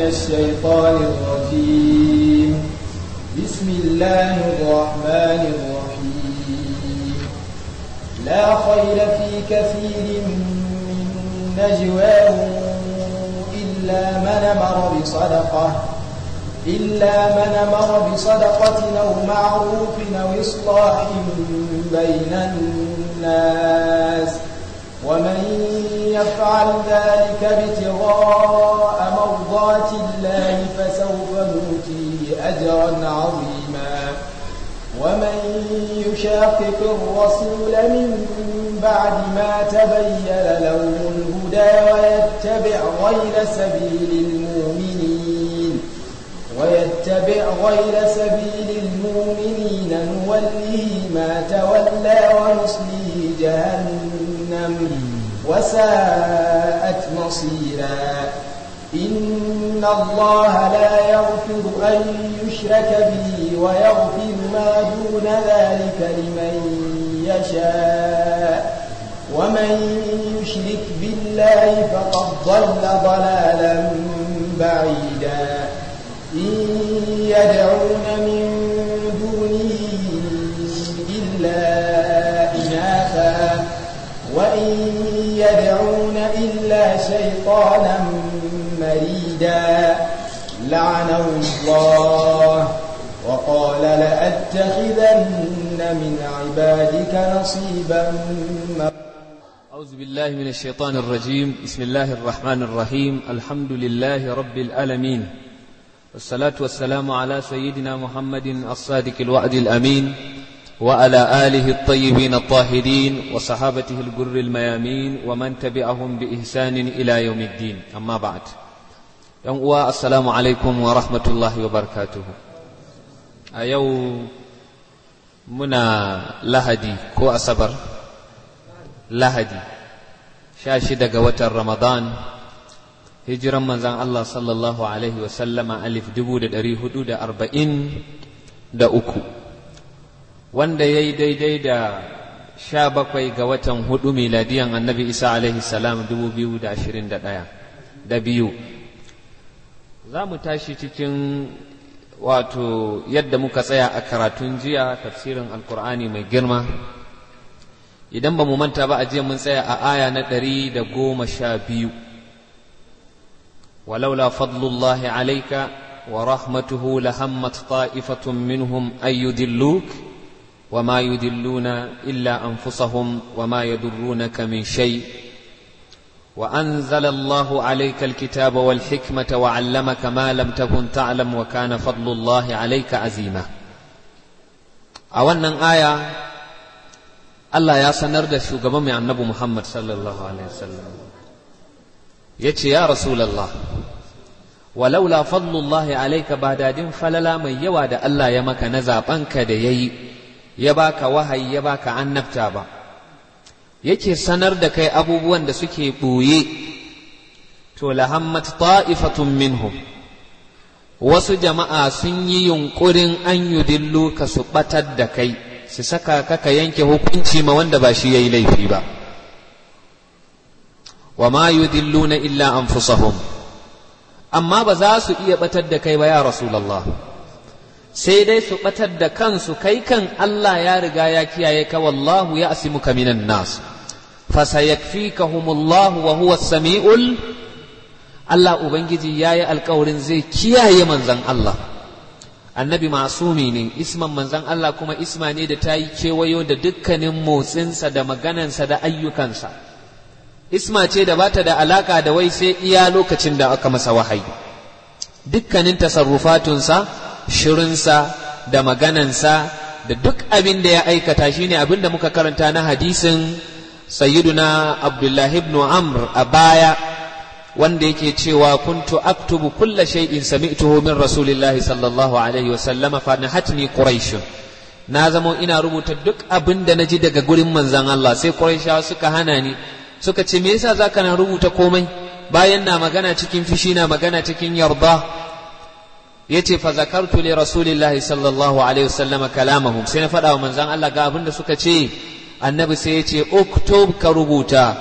الشيطان الرجيم بسم الله الرحمن الرحيم لا خير في كثير من نجواهم إلا من أمر بصدقة إلا من أمر بصدقة أو معروف أو إصلاح بين الناس ومن يفعل ذلك ابتغاء مرضات الله فسوف نؤتيه أجرا عظيما ومن يشاقق الرسول من بعد ما تبين له الهدى ويتبع غير سبيل المؤمنين ويتبع غير سبيل المؤمنين نوله ما تولى ونصليه جهنم وساءت مصيرا إن الله لا يغفر أن يشرك به ويغفر ما دون ذلك لمن يشاء ومن يشرك بالله فقد ضل ضلالا بعيدا إن يدعون من دونه إلا إناثا وإن يدعون إلا شيطانا مريدا لعنه الله وقال لأتخذن من عبادك نصيبا أعوذ بالله من الشيطان الرجيم بسم الله الرحمن الرحيم الحمد لله رب العالمين والصلاة والسلام على سيدنا محمد الصادق الوعد الأمين وعلى آله الطيبين الطاهرين وصحابته الجر الميامين ومن تبعهم بإحسان إلى يوم الدين أما بعد يوم السلام عليكم ورحمة الله وبركاته أيو منا لهدي كو أصبر لهدي شاشد قوة رمضان hijiran manzan Allah sallallahu Alaihi wasallama alif dubu da ɗari hudu da arba'in da uku wanda ya yi daidai da sha bakwai ga watan hudu miladiyan annabi isa alaihi salam dubu biyu da ashirin da ɗaya da biyu za mu tashi cikin wato yadda muka tsaya a karatun jiya tafsirin alkur'ani mai girma idan ba mu manta ba a jiya mun tsaya a aya na ɗari da goma sha biyu ولولا فضل الله عليك ورحمته لهمت طائفة منهم أن يدلوك وما يدلون إلا أنفسهم وما يضرونك من شيء وأنزل الله عليك الكتاب والحكمة وعلمك ما لم تكن تعلم وكان فضل الله عليك عزيما أولا آية الله يا سنرد شوغبا من النبي محمد صلى الله عليه وسلم يتي يا رسول الله ولولا فضل الله عليك بعد دين فللا من يواد الله يمك نزابنك ديي يباك وهي يباك عن نبتابا yake sanar da kai abubuwan da suke ɓoye to lahammat ta'ifatun minhum wasu jama'a sun yi yunƙurin an yudillu ka su ɓatar da kai su saka ka ka yanke hukunci ma wanda ba shi ya yi laifi ba wa ma yudilluna illa anfusahum amma ba za su iya batar da kai ba ya rasulullah sai dai su batar da kansu kai kan Allah ya riga ya kiyaye ka wallahu ya asimuka minan nas fasayakfikahumullahu wa huwa samiul Allah ubangiji yayi alkawarin zai kiyaye manzon Allah annabi masumi ne isman manzon Allah kuma isma ne da ta yi kewayo da dukkanin motsinsa da maganansa da ayyukansa isma ce da bata da alaka da wai sai iya lokacin da aka masa wahayi dukkanin tasarrufatunsa shirinsa da maganansa da duk abin da ya aikata shine abin da muka karanta na hadisin sayyiduna abdullahi ibn amr a baya wanda yake cewa kuntu aktubu kulla shay'in sami'tuhu min rasulillahi sallallahu alaihi wasallam fa nahatni quraish na zamo ina rubuta duk abin da naji daga gurin manzon Allah sai quraishawa suka hana ni suka ce me yasa zaka na rubuta komai bayan na magana cikin fishi na magana cikin yarda yace fa zakartu li rasulillahi sallallahu alaihi wasallam kalamahum sai na faɗa wa manzon Allah ga abin da suka ce annabi sai yace uktub ka rubuta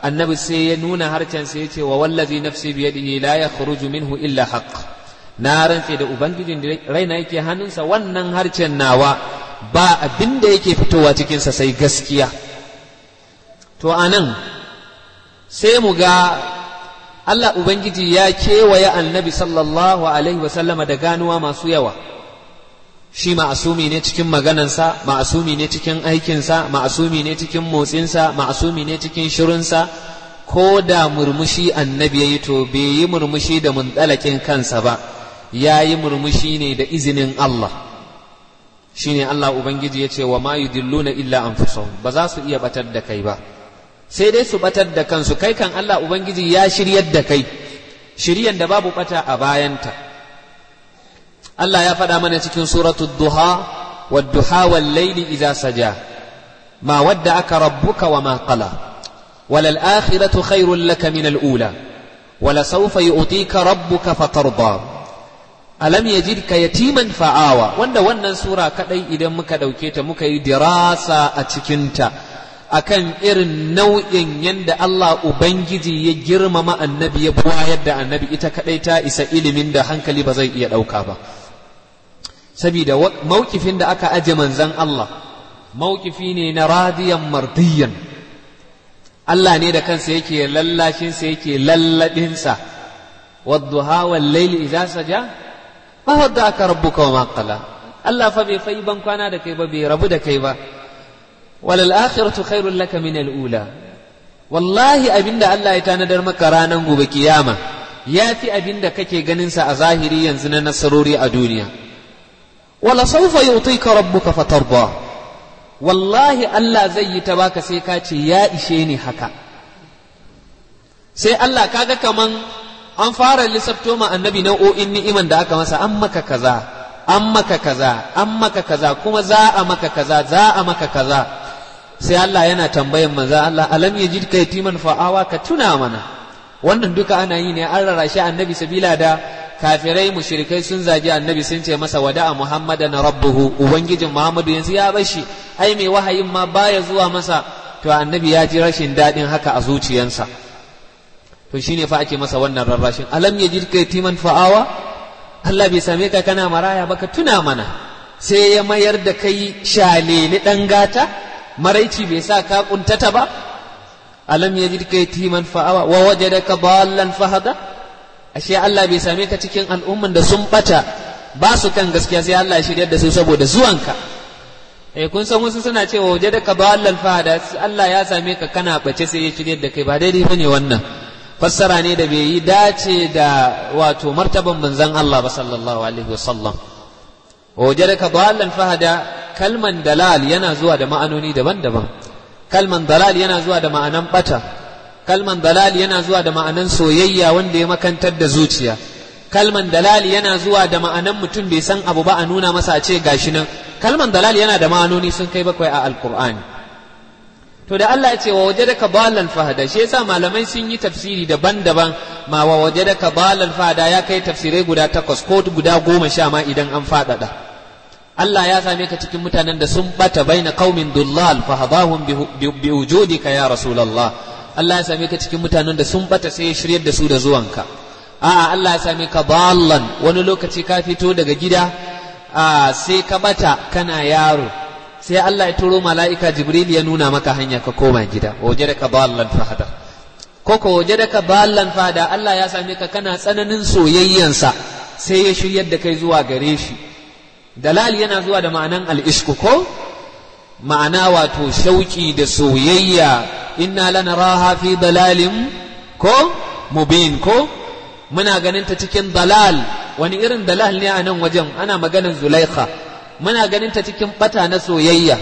annabi sai ya nuna harcen sai ya ce wa wallazi nafsi biyadihi la yakhruju minhu illa haqq na rantse da ubangijin da raina yake hannunsa wannan harcen nawa ba abin da yake fitowa cikinsa sai gaskiya to anan sai mu ga Allah Ubangiji ya kewaye annabi sallallahu alaihi wasallama da ganuwa masu yawa shi ma'asumi ne cikin maganansa ma'asumi ne cikin aikinsa ma'asumi ne cikin motsinsa ma'asumi ne cikin shirinsa ko da murmushi annabi ya yi to bai yi murmushi da muntsalakin kansa ba ya yi murmushi ne da izinin Allah shi ne Allah Ubangiji ya ce wa ma yudilluna illa anfusahum ba za su iya batar da kai ba sai dai su batar da kansu kai kan Allah Ubangiji ya shiryar da kai shiryan da babu bata a bayanta Allah ya faɗa mana cikin suratul duha wadduha wal laili idza saja ma wadda aka rabbuka wa ma qala walal akhiratu khairul laka min al ula wala sawfa yu'tika rabbuka fatarda alam yajidka yatiman fa'awa wanda wannan sura kadai idan muka dauke ta muka yi dirasa a cikinta akan irin nau'in yanda Allah Ubangiji ya girmama annabi ya buwayar da annabi ita kadai ta isa ilimin da hankali ba zai iya ɗauka ba saboda mawkifin da aka aje manzan Allah mawkifi ne na radiyan mardiyan Allah ne da kansa yake lallashinsa yake lalladinsa wadduha wal layli idza saja ma wadda aka rabbuka wa ma qala Allah fa bai fai ban kwana da kai ba bai rabu da kai ba walal akhiratu khairul laka min al ula wallahi abinda Allah ya tanadar maka ranan gobe kiyama yafi abinda kake ganin sa a zahiri yanzu na nasarori a duniya wala sawfa yu'tika rabbuka fatarda wallahi Allah zai yi ta baka sai ka ce ya ishe ni haka sai Allah kaga kaman an fara lissafto ma annabi nau'o'in ni'iman da aka masa an maka kaza an maka kaza an maka kaza kuma za a maka kaza za a maka kaza sai Allah yana tambayan manzo Allah alam yajidka yatiman fa'awa ka tuna mana wannan duka ana yi ne an rarrashi annabi sabila da kafirai mushrikai sun zagi annabi sun ce masa wada'a muhammadan rabbuhu ubangijin muhammadu yanzu ya bashi ai mai wahayin ma baya zuwa masa to annabi ya ji rashin daɗin haka a zuciyansa to shine fa ake masa wannan rarrashin alam yajidka yatiman fa'awa Allah bai same ka kana maraya ba ka tuna mana sai ya mayar da kai shaleli ɗan gata maraici bai sa ka kuntata ba alam yajidka yatiman fa'awa wa wajadaka dallan fahada ashe Allah bai same ka cikin al'umman da sun bata ba su kan gaskiya sai Allah ya shiryar da su saboda zuwanka eh kun san wasu suna cewa wajadaka dallan fahada Allah ya same ka kana bace sai ya shiryar da kai ba daidai bane wannan fassara ne da bai yi dace da wato martaban manzon Allah ba sallallahu alaihi wasallam wajadaka dallan fahada kalman dalal yana zuwa da ma'anoni daban-daban kalman dalal yana zuwa da ma'anan bata kalman dalal yana zuwa da ma'anan soyayya wanda ya makantar da zuciya kalman dalal yana zuwa da ma'anan mutum bai san abu ba a nuna masa a ce gashi nan kalman dalal yana da ma'anoni sun kai bakwai a alqur'ani to da Allah ya ce wa wajadaka dalan fahada shi yasa malamai sun yi tafsiri daban-daban ma wa wajadaka dalan fahada ya kai tafsirai guda takwas ko guda goma sha ma idan an faɗaɗa Allah ya same ka cikin mutanen da sun bata baina qaumin dullal fahadahum bi wujudika ya rasulullah Allah ya same ka cikin mutanen da sun bata sai ya shiryar da su da zuwanka a'a Allah ya same ka dallan wani lokaci ka fito daga gida sai ka bata kana yaro sai Allah ya turo mala'ika Jibril ya nuna maka hanya ka koma gida waje da ka ballan fahada ko ko waje da ka ballan fahada Allah ya same ka kana tsananin soyayyansa sai ya shiryar da kai zuwa gare shi dalal yana zuwa da ma'anan al'ishku ko ma'ana wato shauki da soyayya inna lanaraha fi dalalin ko mubin ko muna ganin ta cikin dalal wani irin dalal ne a nan wajen ana maganin zulaikha muna ganin ta cikin bata na soyayya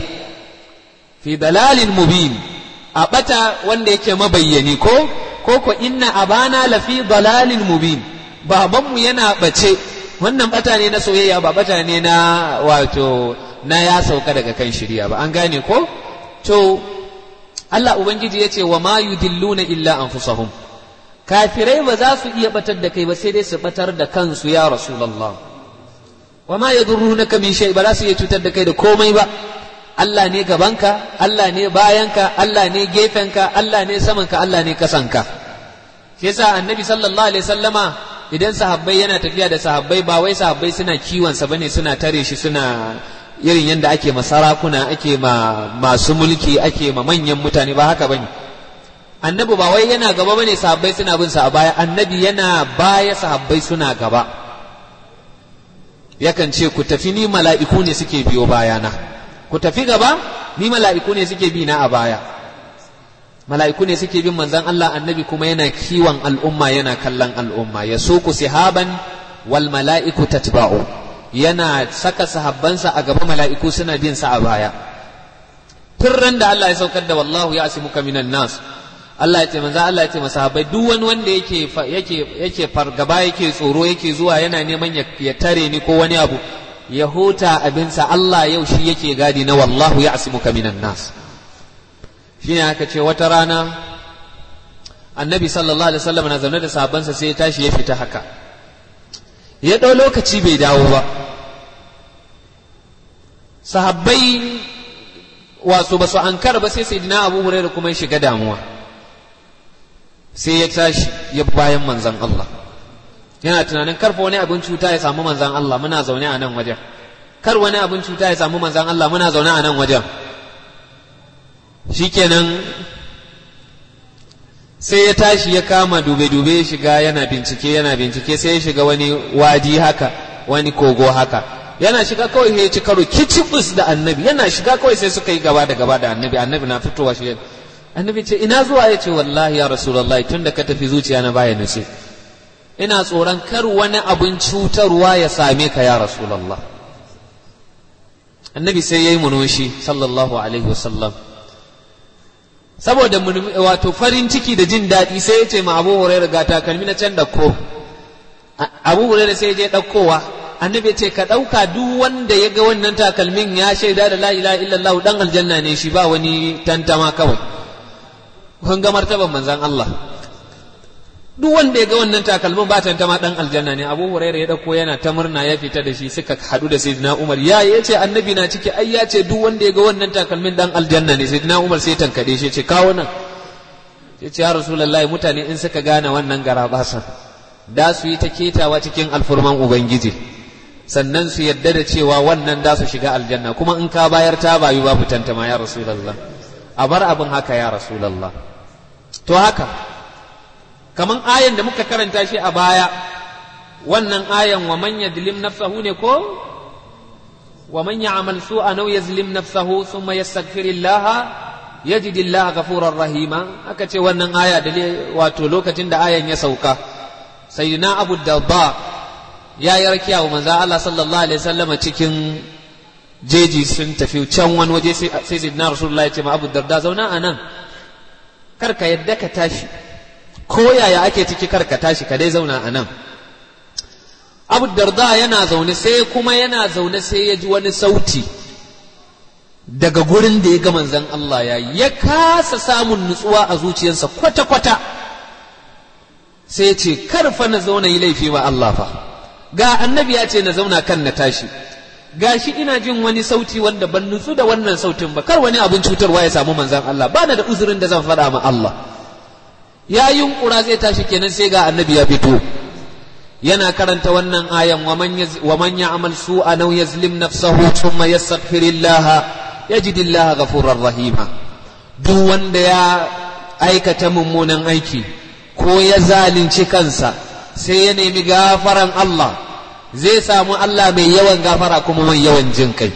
fi dalalin mubin a bata wanda yake mabayyani ko ko ko inna abana la fi dalalin mubin babanmu yana bace wannan bata ne na soyayya ba bata ne na wato na ya sauka daga kan shirya ba an gane ko to Allah ubangiji ya ce wa ma yudilluna illa anfusahum kafirai ba za su iya batar da kai ba sai dai su batar da kansu ya rasulullah wa ma yadurrunaka min shay ba za su iya cutar da kai da komai ba Allah ne gabanka Allah ne bayanka Allah ne gefenka Allah ne samanka Allah ne kasanka shi yasa annabi sallallahu alaihi sallama idan sahabbai yana tafiya da sahabbai ba wai sahabbai suna kiwonsa bane suna tare shi suna irin yadda ake ma sarakuna ake ma masu mulki ake ma manyan mutane ba haka bane annabi ba wai yana gaba bane sahabbai suna bin sa a baya annabi yana baya sahabbai suna gaba yakan ce ku tafi ni mala'iku ne suke biyo bayana ku tafi gaba ni mala'iku ne suke bi na a baya mala'iku ne suke bin manzon Allah annabi kuma yana kiwon al'umma yana kallon al'umma ya ku sihaban wal mala'iku tatba'u yana saka sahabbansa a gaba mala'iku suna bin sa a baya tun da Allah ya saukar da wallahu ya asimuka minan nas Allah ya ce manzo Allah ya ce masahabai duk wani wanda yake yake yake fargaba yake tsoro yake zuwa yana neman ya tare ni ko wani abu ya huta abinsa Allah yau shi yake gadi na wallahu ya asimuka minan nas shine aka ce wata rana annabi sallallahu alaihi wasallam na zaune da sahabbansa sai ya tashi ya fita haka ya ɗau lokaci bai dawo ba sahabbai wasu ba su ankara ba sai sai dina abu hurairu kuma ya shiga damuwa sai ya tashi ya bayan manzan Allah yana tunanin karfa wani abin cuta ya samu manzan Allah muna zaune a nan wajen kar wani abin cuta ya samu manzan Allah muna zaune a nan wajen shikenan sai ya tashi ya kama dube-dube ya shiga yana bincike yana bincike sai ya shiga wani wadi haka wani kogo haka yana shiga kawai ya ci karo kicibus da annabi yana shiga kawai sai suka yi gaba da gaba da annabi annabi na fitowa shi annabi ce ina zuwa ya ce wallahi ya rasulullahi tun da ka tafi zuciya na baya nace ina tsoron kar wani abin cutarwa ya same ka ya rasulullah annabi sai ya yi munushi sallallahu alaihi wasallam saboda wato farin ciki da jin daɗi sai ya ce ma abu hurairu ga takalmi na can ko abu hurairu sai ya je ɗaukowa annabi ce ka ɗauka duk wanda ya ga wannan takalmin ya shaida da la ilaha illallah dan aljanna ne shi ba wani tantama kawai kun ga martaban manzan Allah duk wanda ya ga wannan takalmin ba tantama dan aljanna ne abu hurairah ya dauko yana ta murna ya fita da shi suka hadu da sayyidina umar ya yace annabi na ciki ai ya ce duk wanda ya ga wannan takalmin dan aljanna ne sayyidina umar sai tankade shi ce kawo nan sai ce ya rasulullahi mutane in suka gane wannan garabasan da su yi ta ketawa cikin alfurman ubangiji sannan su yadda da cewa wannan da su shiga aljanna kuma in ka bayar ta bayu babu tantama ya rasulullah a bar abin haka ya rasulullah to haka kaman ayan da muka karanta shi a baya wannan ayan wa man yadlim nafsahu ne ko wa man ya'mal su'a naw yazlim nafsahu thumma yastaghfirillah yajidillah ghafurar rahima aka ce wannan aya da wato lokacin da ayan ya sauka sayyidina abu darda ya yi rakiya wa manzo Allah sallallahu alaihi wasallam cikin jeji sun tafi can wani waje sai sayyidina rasulullah ya ce ma abu darda zauna a nan kar ka yadda ka tashi ko yaya ake ciki kar ka tashi ka dai zauna a nan abu darda yana zaune sai kuma yana zaune sai ya ji wani sauti daga gurin da ya ga manzon Allah ya ya kasa samun nutsuwa a zuciyarsa kwata-kwata sai ce karfa na zauna yi laifi ma Allah fa ga annabi ya ce na zauna kan na tashi gashi ina jin wani sauti wanda ban nutsu da wannan sautin ba kar wani abin cutarwa ya samu manzon Allah bana da uzurin da zan faɗa ma Allah ya yunkura zai tashi kenan sai ga annabi ya fito yana karanta wannan ayan wa man ya'mal su'a naw yazlim nafsahu thumma yastaghfirillah yajidillaha ghafurur rahima duk wanda ya aikata mummunan aiki ko ya zalunci kansa sai ya nemi gafaran Allah zai samu Allah mai yawan gafara kuma mai yawan jin kai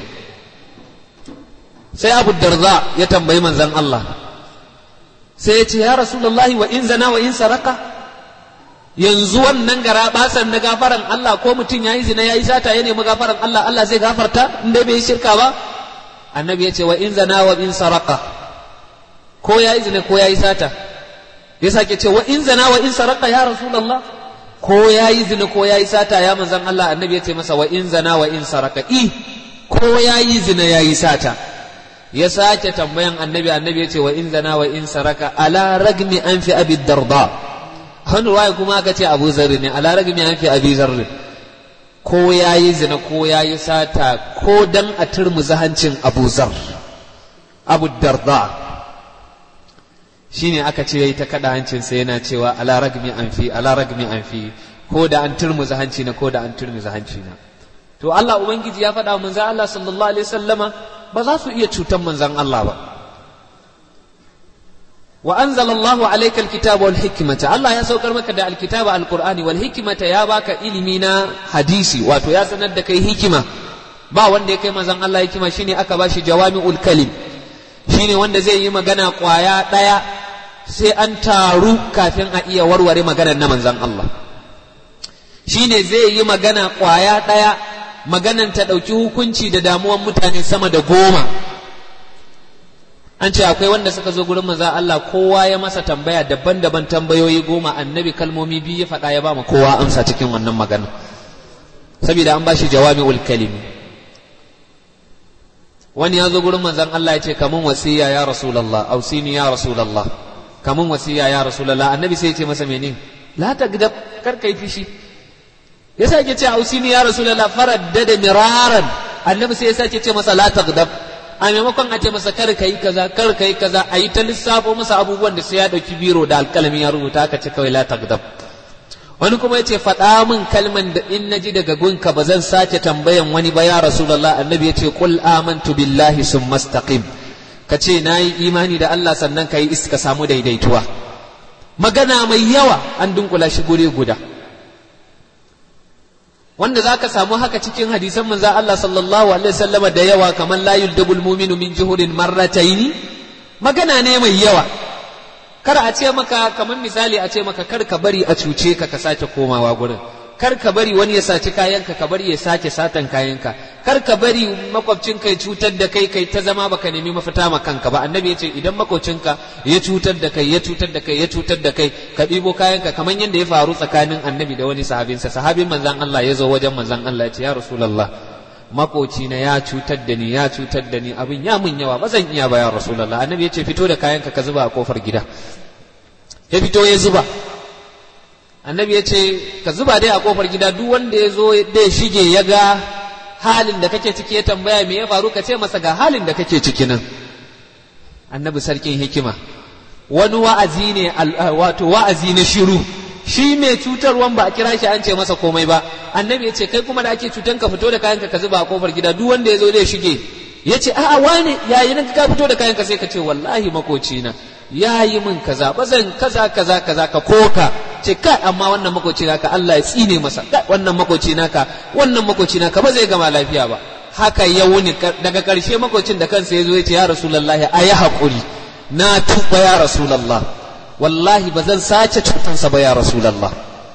sai abu darza ya tambayi manzan Allah sai ya ce ya rasulullahi wa in zana wa in saraka yanzu wannan gara basan na gafaran Allah ko mutum ya yi zina ya yi sata ya nemi gafaran Allah Allah zai gafarta in dai bai yi shirka ba annabi ya ce wa in zana wa in saraka ko ya yi zina ko ya yi sata ya sake ce wa in zana wa in saraka ya rasulullah ko ya yi zina ko ya yi sata ya manzan Allah annabi ya ce masa wa in zana wa in saraka i ko ya yi zina ya yi sata ya sake tambayan annabi annabi ya ce wa in zana wa in saraka ala ragmi an fi abi darda wani ruwaya kuma aka ce abu zarri ne ala ragmi an fi abi zarri ko ya yi zina ko ya yi sata ko dan a turmuzi hancin abu zar abu darda shine aka ce yayi ta kada hancinsa yana cewa ala ragmi anfi ala ragmi anfi ko da an turmuza hanci na ko da an turmuza hanci na to Allah ubangiji ya faɗa manzon Allah sallallahu alaihi wasallama ba za su iya cutan manzon Allah ba wa anzala Allah alayka alkitaba wal hikmata Allah ya saukar maka da alkitaba alqur'ani wal hikmata ya baka ilimi na hadisi wato ya sanar da kai hikima ba wanda ya kai manzon Allah hikima shine aka bashi jawami'ul kalim shine wanda zai yi magana kwaya daya sai an taru kafin a iya warware maganar na manzon Allah shine zai yi magana kwaya daya maganan ta dauki hukunci da damuwan mutane sama da goma an ce akwai wanda suka zo gurin manzon Allah kowa ya masa tambaya daban-daban tambayoyi goma annabi kalmomi biyu ya faɗa ya ba ma kowa amsa cikin wannan magana saboda an bashi jawami'ul kalimi wani ya zo gurin manzon Allah ya ce kamun wasiya ya rasulullah ausini ya rasulullah kamun wasiya ya rasulullah annabi sai ya ce masa menene la tagdab kar kai fishi ya sake ce ausini ya rasulullah faraddada miraran annabi sai ya sake ce masa la tagdab a maimakon a ce masa kar kai kaza kar kai kaza a yi ta lissafo masa abubuwan da sai ya dauki biro da alkalami ya rubuta aka ce kawai la tagdab wani kuma ya ce faɗa min kalman da in naji daga gunka ba zan sake tambayan wani ba ya rasulullah annabi ya ce qul amantu billahi summa istaqim ka ce nayi imani da Allah sannan ka yi iska samu daidaituwa magana mai yawa an dunkula shi guri guda wanda za ka samu haka cikin hadisan manzo Allah sallallahu alaihi wasallama da yawa kamar la yuldabul mu'minu min juhurin marrataini magana ne mai yawa kar a ce maka kamar misali a ce maka kar ka bari a cuce ka ka sake komawa gurin kar ka bari wani ya saci kayanka ka bari ya sake satan kayanka kar ka bari makwabcinka ya cutar da kai kai ta zama baka nemi mafita ma kanka ba annabi ya ce idan makwabcinka ya cutar da kai ya cutar da kai ya cutar da kai ka ɗibo kayanka kamar yadda ya faru tsakanin annabi da wani sahabinsa sahabin manzon Allah ya zo wajen manzon Allah ya ce ya rasulullah makocina ya cutar da ni ya cutar da ni abin ya mun yawa ba zan iya ba ya rasulullah annabi ya ce fito da kayanka ka zuba a kofar gida ya fito ya zuba annabi ya ce ka zuba dai a kofar gida duk wanda ya zo da shige ya ga halin da kake ciki ya tambaya me ya faru ka ce masa ga halin da kake ciki nan annabi sarkin hikima wani wa'azi ne wato wa'azi na shiru shi mai cutarwan ba a kira shi an ce masa komai ba annabi ya ce kai kuma da ake cutan ka fito da kayanka ka zuba a kofar gida duk wanda ya zo zai shige ya ce a'a wane yayi nan ka fito da kayanka sai ka ce wallahi makocina ya yi min kaza ba zan kaza kaza kaza ka koka ce kai amma wannan makoci naka Allah ya tsine masa kai wannan makoci naka wannan makoci naka ba zai gama lafiya ba haka ya wuni daga karshe makocin da kansa ya zo ya ce ya rasulullahi ayi hakuri na tuba ya rasulullah wallahi ba zan sace cutansa ba ya rasulullah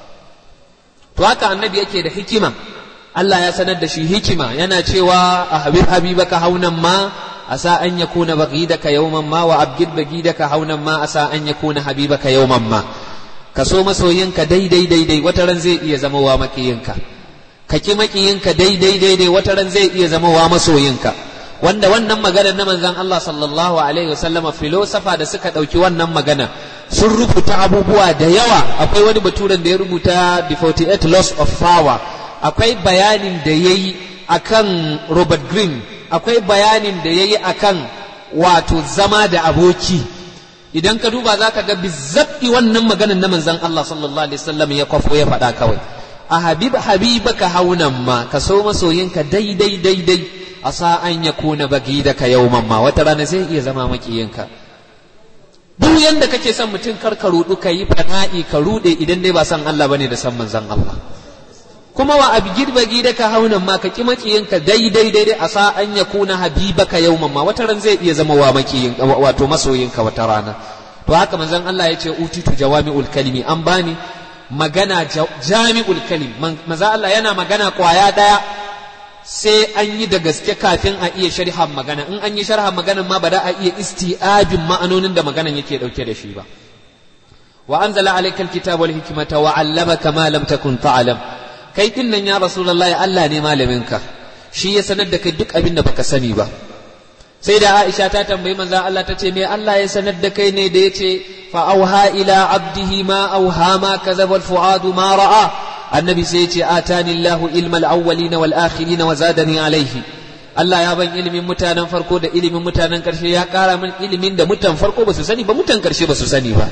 to haka annabi yake da hikima Allah ya sanar da shi hikima yana cewa a habib habibaka haunan ma asa an yakuna baghidaka yawman ma wa abgid bagidaka haunan ma asa an yakuna habibaka yawman ma ka so masoyinka daidai daidai wata ran zai iya zama wa makiyinka ka ki makiyinka daidai daidai wata ran zai iya zama wa masoyinka wanda wannan magana na manzon Allah sallallahu alaihi wasallam filosofa da suka dauki wannan magana sun rubuta abubuwa da yawa akwai wani baturen da ya rubuta the 48 laws of power akwai bayanin da yayi akan Robert Greene akwai bayanin da yayi akan wato zama da aboki idan ka duba za ka ga bizzabi wannan maganan na manzon Allah sallallahu alaihi wasallam ya kwafo ya faɗa kawai a habib habibaka haunan ma ka so masoyinka daidai daidai a sa an ya kuna bagi da ka yauman ma wata rana zai iya zama makiyinka duk yanda kake son mutum kar ka rudu ka yi fana'i ka rude idan dai ba san Allah bane da san manzon Allah kuma wa abgid bagi da ka haunan ma ka ki makiyinka daidai daidai a sa an ya kuna habibaka yauman ma wata ran zai iya zama wa makiyin wato masoyinka wata rana to haka manzon Allah ya ce utitu jawami'ul kalimi an bani magana jami'ul kalim manzo Allah yana magana kwaya daya sai an yi da gaske kafin a iya sharhan magana in an yi sharhan magana ma ba da a iya isti'abin ma'anonin da maganan yake dauke da shi ba wa anzala alayka alkitaba wal hikmata wa 'allamaka ma lam takun ta'lam kai din nan ya rasulullahi Allah ne malaminka shi ya sanar da kai duk abin da baka sani ba sai da Aisha ta tambayi manzon Allah ta ce me Allah ya sanar da kai ne da yace fa auha ila abdihi ma auha ma kadhaba al fuadu ma ra'a annabi sai yace atani Allahu ilmal awwalin wal akhirin wa zadani alayhi Allah ya ban ilimin mutanen farko da ilimin mutanen ƙarshe ya ƙara min ilimin da mutan farko ba su sani ba mutan ƙarshe ba su sani ba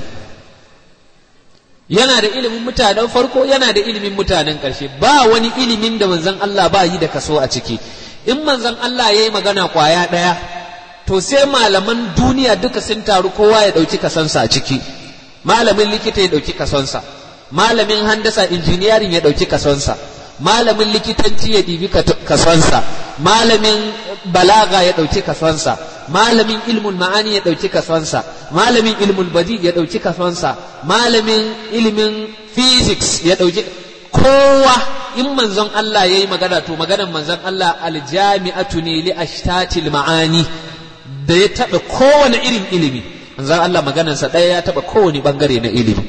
yana da ilimin mutanen farko yana da ilimin mutanen ƙarshe ba wani ilimin da manzon Allah ba yi da kaso a ciki in manzon Allah ya yi magana ƙwaya ɗaya to sai malaman duniya duka sun taru kowa ya ɗauki kasonsa a ciki malamin likita ya ɗauki kasonsa malamin handasa injiniyarin ya ɗauki kasonsa malamin likitanci ya ɗibi kasonsa malamin balaga ya ɗauki kasonsa malamin ilmun ma'ani ya ɗauki kasonsa malamin ilmun badi ya ɗauki kasonsa malamin ilimin physics ya ɗauki kowa in manzon Allah ya yi magana to maganar manzon Allah aljami'atu ne li ashtatil ma'ani da ya taɓa kowane irin ilimi manzon Allah maganarsa ɗaya ya taɓa kowane ɓangare na ilimi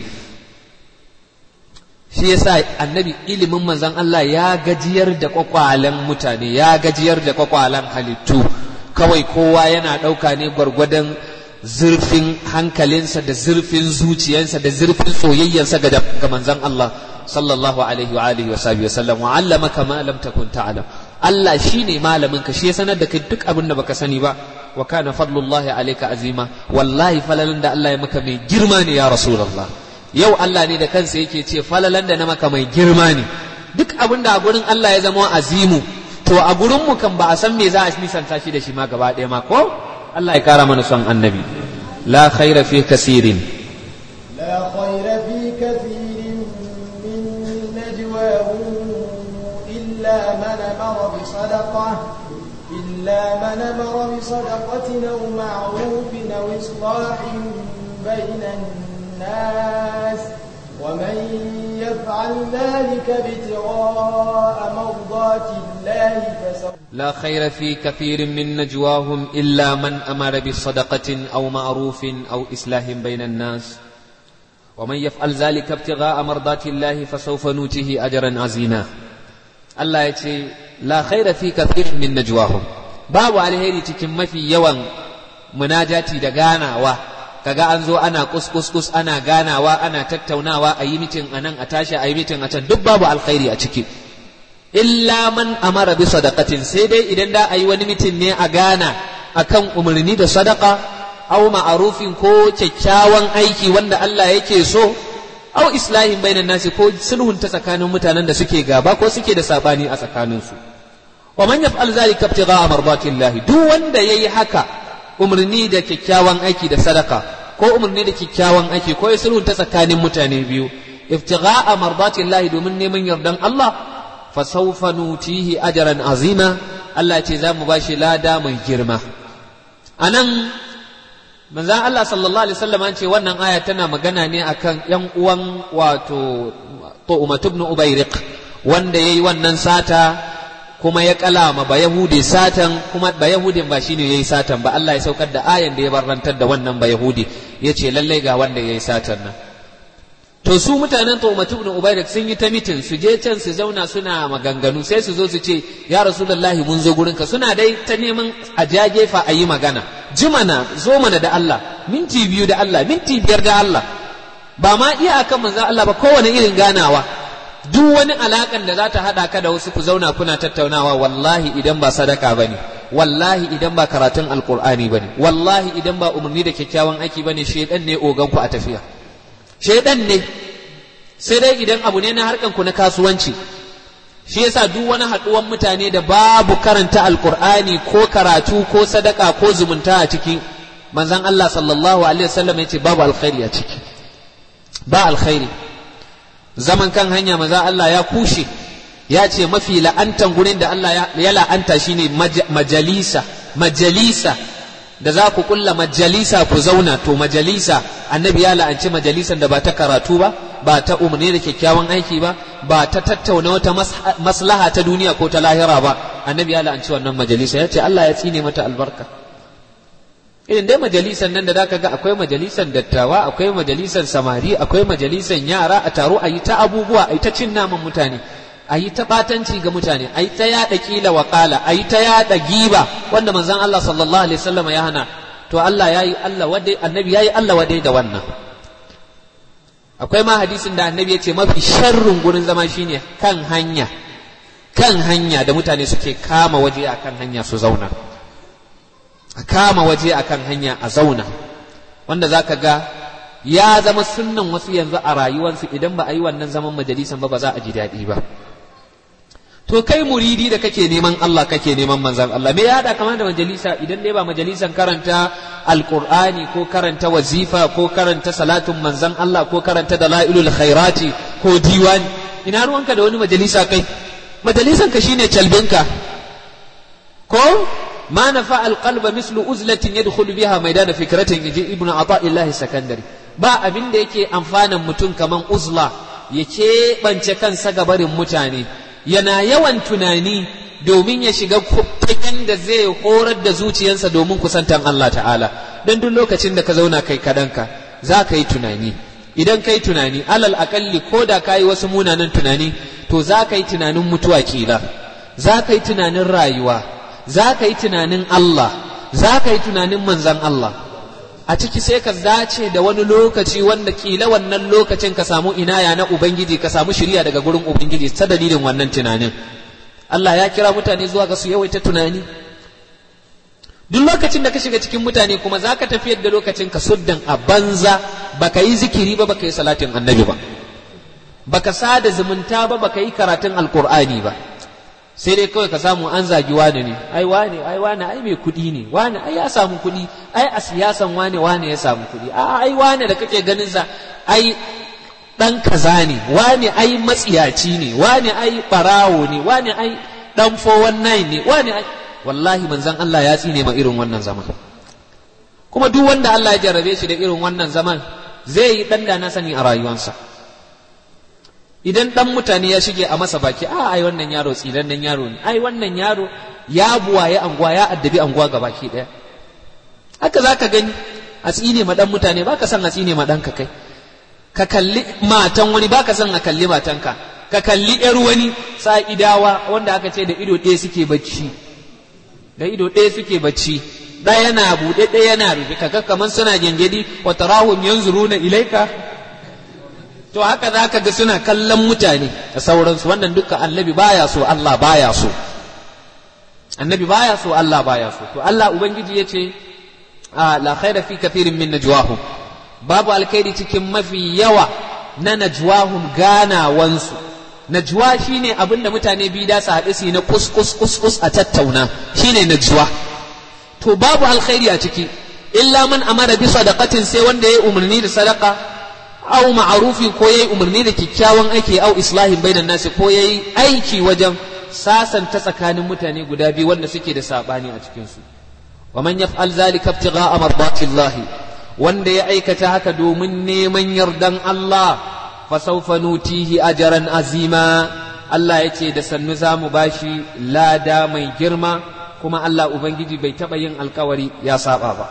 shi yasa annabi ilimin manzon Allah ya gajiyar da kwakwalen mutane ya gajiyar da kwakwalen halittu kawai kowa yana ɗauka ne gwargwadon zurfin hankalinsa da zurfin zuciyarsa da zurfin soyayyarsa ga manzon Allah sallallahu alaihi wa alihi wa sahbihi wasallam wa allamaka ma lam takun ta'lam Allah shine malamin ka shi ya sanar da kai duk abin da baka sani ba wa kana fadlullahi alayka azima wallahi falalan da Allah ya maka mai girma ne ya rasulullah yau Allah ne da kansa yake ce falalan da na maka mai girma ne duk abin da a gurin Allah ya zama azimu to a gurin mu kan ba a san me za a nisanta shi da shi ma gaba ɗaya ma ko Allah ya kara mana son annabi la khaira fi kasirin لا خير في كثير من نجواهم إلا من أمر بصدقة إلا من أمر بصدقة أو معروف أو إصلاح بين الناس ومن يفعل ذلك ابتغاء مرضات الله فسوف لا خير في كثير من نجواهم إلا من أمر بصدقة أو معروف أو إصلاح بين الناس ومن يفعل ذلك ابتغاء مرضات الله فسوف نوته أجرا عظيما الله يتي لا خير في كثير من نجواهم باب عليه تكن في يوم مناجاتي دغانا و kaga an zo ana kuskus ana ganawa ana tattaunawa a yi mitin a nan a tashi a yi mitin a can duk babu alkhairi a ciki illa man amara bi sadaqatin sai dai idan da a yi wani mitin ne a gana akan umarni da sadaka aw ma'arufin ko kyakkyawan aiki wanda Allah yake so aw islahin bainan nasi ko sulhun ta tsakanin mutanen da suke gaba ko suke da sabani a tsakaninsu wa man yaf'al zalika ibtigha'a mardatillahi duk wanda yayi haka umarni da kyakkyawan aiki da sadaka ko umarni da kyakkyawan aiki ko ya sulhun ta tsakanin mutane biyu ibtigha'a mardatillahi domin neman yardan Allah fa sawfa nutihi ajran azima Allah ce za mu bashi lada mai girma anan manzan Allah sallallahu alaihi wasallam an ce wannan aya tana magana ne akan yan uwan wato Tu'mat ibn Ubayriq wanda yayi wannan sata kuma ya kalama ba Yahudi satan kuma ba Yahudin ba shine yayi satan ba Allah ya saukar da ayan da ya barrantar da wannan ba Yahudi yace lallai ga wanda yayi satan nan to su mutanen Tu'mat ibn Ubayriq sun yi ta mitin su je can su zauna suna maganganu sai su zo su ce ya Rasulullahi mun zo gurinka suna dai ta neman a jagefa a yi magana jimana zo mana da Allah minti biyu da Allah minti biyar da Allah ba ma iya akan manzan Allah ba kowane irin ganawa duk wani alakan da za ta haɗa ka da wasu ku zauna kuna tattaunawa wallahi idan ba sadaka ba ne wallahi idan ba karatun alkur'ani ba ne wallahi idan ba umarni da kyakkyawan aiki ba ne shaidan ne ogan ku a tafiya shaidan ne sai dai idan abu ne na harkan ku na kasuwanci shi yasa duk wani haɗuwan mutane da babu karanta alkur'ani ko karatu ko sadaka ko zumunta a ciki manzon Allah sallallahu alaihi wasallam yace babu alkhairi a ciki ba alkhairi zaman kan hanya manzon Allah ya kushe ya ce mafi la'antan gurin da Allah ya la'anta shine majalisa majalisa da za ku kulla majalisa ku zauna to majalisa annabi ya la'anci majalisan da ba ta karatu ba ba ta umarni da kyakkyawan aiki ba ba ta tattauna wata maslaha ta duniya ko ta lahira ba annabi ya la'anci wannan majalisa ya ce Allah ya tsine mata albarka irin dai majalisan nan da zaka ga akwai majalisan dattawa akwai majalisan samari akwai majalisan yara a taro a yi ta abubuwa a yi ta cin naman mutane a yi ta batanci ga mutane a yi ta yaɗa ƙila wa ƙala a yi ta yaɗa giba wanda manzon Allah sallallahu alaihi wasallam ya hana to Allah ya yi Allah wadai annabi ya yi Allah wadai da wannan akwai ma hadisin da annabi ya ce mafi sharrin gurin zama shine kan hanya kan hanya da mutane suke kama waje akan hanya su zauna a kama waje akan hanya a zauna wanda za ka ga ya zama sunnan wasu yanzu a rayuwarsu idan ba a yi wannan zaman majalisan ba ba za a ji daɗi ba to kai muridi da kake neman Allah kake neman manzan Allah me ya hada kama da majalisa idan dai ba majalisan karanta alqur'ani ko karanta wazifa ko karanta salatun manzan Allah ko karanta dalailul khairati ko diwani ina ruwanka da wani majalisa kai majalisan ka shine calbinka ko ma nafa alqalba mislu uzlatin yadkhulu biha maidana fikratin yaji ibnu ata'illahi sakandari ba abin da yake amfanan mutum kaman uzla ya keɓance kansa ga barin mutane yana yawan tunani domin ya shiga fagen da zai horar da zuciyarsa domin kusantan Allah ta'ala don duk lokacin da ka zauna kai kaɗanka za ka yi tunani idan ka yi tunani alal akalli ko da ka yi wasu munanan tunani to za ka yi tunanin mutuwa kila za ka yi tunanin rayuwa za ka yi tunanin Allah za ka yi tunanin manzan Allah a ciki sai ka dace da wani lokaci wanda kila wannan lokacin ka samu inaya na Ubangiji ka samu shirya daga gurin Ubangiji ta dalilin wannan tunanin Allah ya kira mutane zuwa ga su yawaita tunani duk lokacin da ka shiga cikin mutane kuma za ka tafiyar da lokacin ka suddan a banza baka yi zikiri ba baka yi salatin annabi ba baka sada zumunta ba baka yi karatun alkur'ani ba sai dai kawai ka samu an zagi wane ne ai wane ai wane ai mai kuɗi ne wane ai ya samu kuɗi ai a siyasan wane wane ya samu kuɗi a ai wane da kake ganin sa ai dan kaza ne wane ai matsiyaci ne wane ai barawo ne wane ai dan 419 ne wane ai wallahi manzon Allah ya tsine ma irin wannan zaman kuma duk wanda Allah ya jarrabe shi da irin wannan zaman zai yi dan da na sani a rayuwarsa idan dan mutane ya shige a masa baki a ai wannan yaro tsilannen yaro ne ai wannan yaro ya buwaye anguwa ya addabi anguwa ga baki daya haka zaka gani a tsine ma dan mutane baka san a tsine ma dan ka kai ka kalli matan wani baka san a kalli matanka ka kalli yar wani sa'idawa wanda aka ce da ido ɗaya suke bacci da ido ɗaya suke bacci ɗaya na buɗe ɗaya na rufe kaga kaman suna gengedi wa tarahum yanzuruna ilaika to haka za ka ga suna kallon mutane da sauransu wannan duka annabi baya so Allah baya so annabi baya so Allah baya so to Allah ubangiji ya ce la khaira fi kathirin min najwahum babu alkhairi cikin mafi yawa na najwahum ganawansu najwa shine abin da mutane biyu da su haɗu su na kus kus kus kus a tattauna shine najwa to babu alkhairi a ciki illa man amara bi sadaqatin sai wanda ya umarni da sadaka au ma'arufin ko yayi umarni da kyakkyawan aiki au islahin bainan nasi ko yayi aiki wajen sasanta tsakanin mutane guda biyu wanda suke da sabani a cikin su wa man yaf'al zalika ibtigha'a mardatillahi wanda ya aikata haka domin neman yardan Allah fa sawfa nutihi ajran azima Allah yace da sannu zamu bashi lada mai girma kuma Allah ubangiji bai taba yin alkawari ya saba ba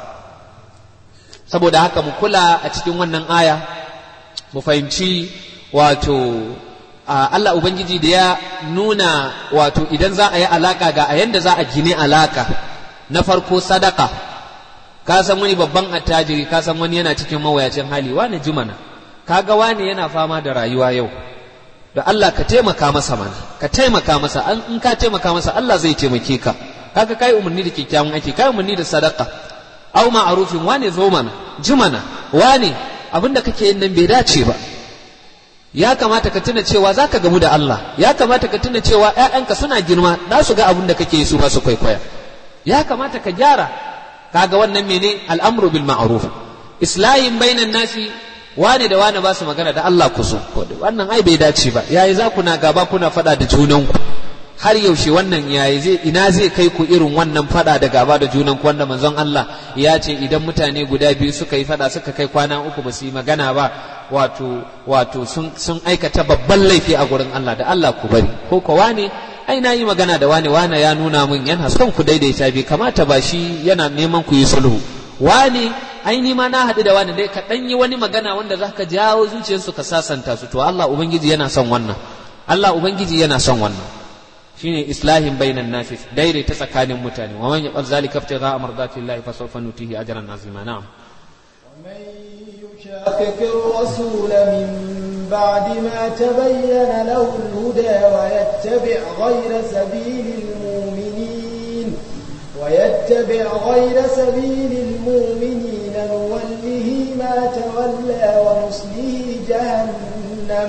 saboda haka mu kula a cikin wannan aya mu fahimci wato Allah Ubangiji da ya nuna wato idan za a yi alaka ga a yanda za a gine alaka na farko sadaka ka san wani babban attajiri ka san wani yana cikin mawayacin hali wani jimana kaga wani yana fama da rayuwa yau da Allah ka taimaka masa mana ka taimaka masa an in ka taimaka masa Allah zai taimake ka kaga kai umarni da kyakkyawan aiki kai umarni da sadaka au ma'arufin wane zo mana jimana wane abin da kake yin nan bai dace ba ya kamata ka tuna cewa za ka gamu da Allah ya kamata ka tuna cewa ‘ya'yanka suna girma za su ga abin da kake yi su masu kwaikwaya ya kamata ka gyara kaga wannan mene al'amru bil ma'ruf islahin bainan nasi wane da wane ba su magana da Allah ku so wannan ai bai dace ba yayi za ku na gaba kuna faɗa da junanku har yaushe wannan yayi zai ina zai kai ku irin wannan fada da gaba da junan ku wanda manzon Allah ya ce idan mutane guda biyu suka yi fada suka kai kwana uku ba su yi magana ba wato wato sun sun aikata babban laifi a gurin Allah da Allah ku bari ko ko wane ai na yi magana da wane wane ya nuna min yana son ku daidaita bi kamata ba shi yana neman ku yi sulhu wane ai ni ma na haɗu da wani dai ka ɗan yi wani magana wanda za ka jawo zuciyarsu ka sasanta su to Allah ubangiji yana son wannan Allah ubangiji yana son wannan shine islahin bainan nasi daidaita tsakanin mutane wa man yaqal zalika ibtigha mardati llahi fa sawfa nutihi ajran azima na'am ومن يشاقق الرسول من بعد ما تبين له الهدى ويتبع غير سبيل المؤمنين ويتبع غير سبيل المؤمنين نوله ما تولى ونصله جهنم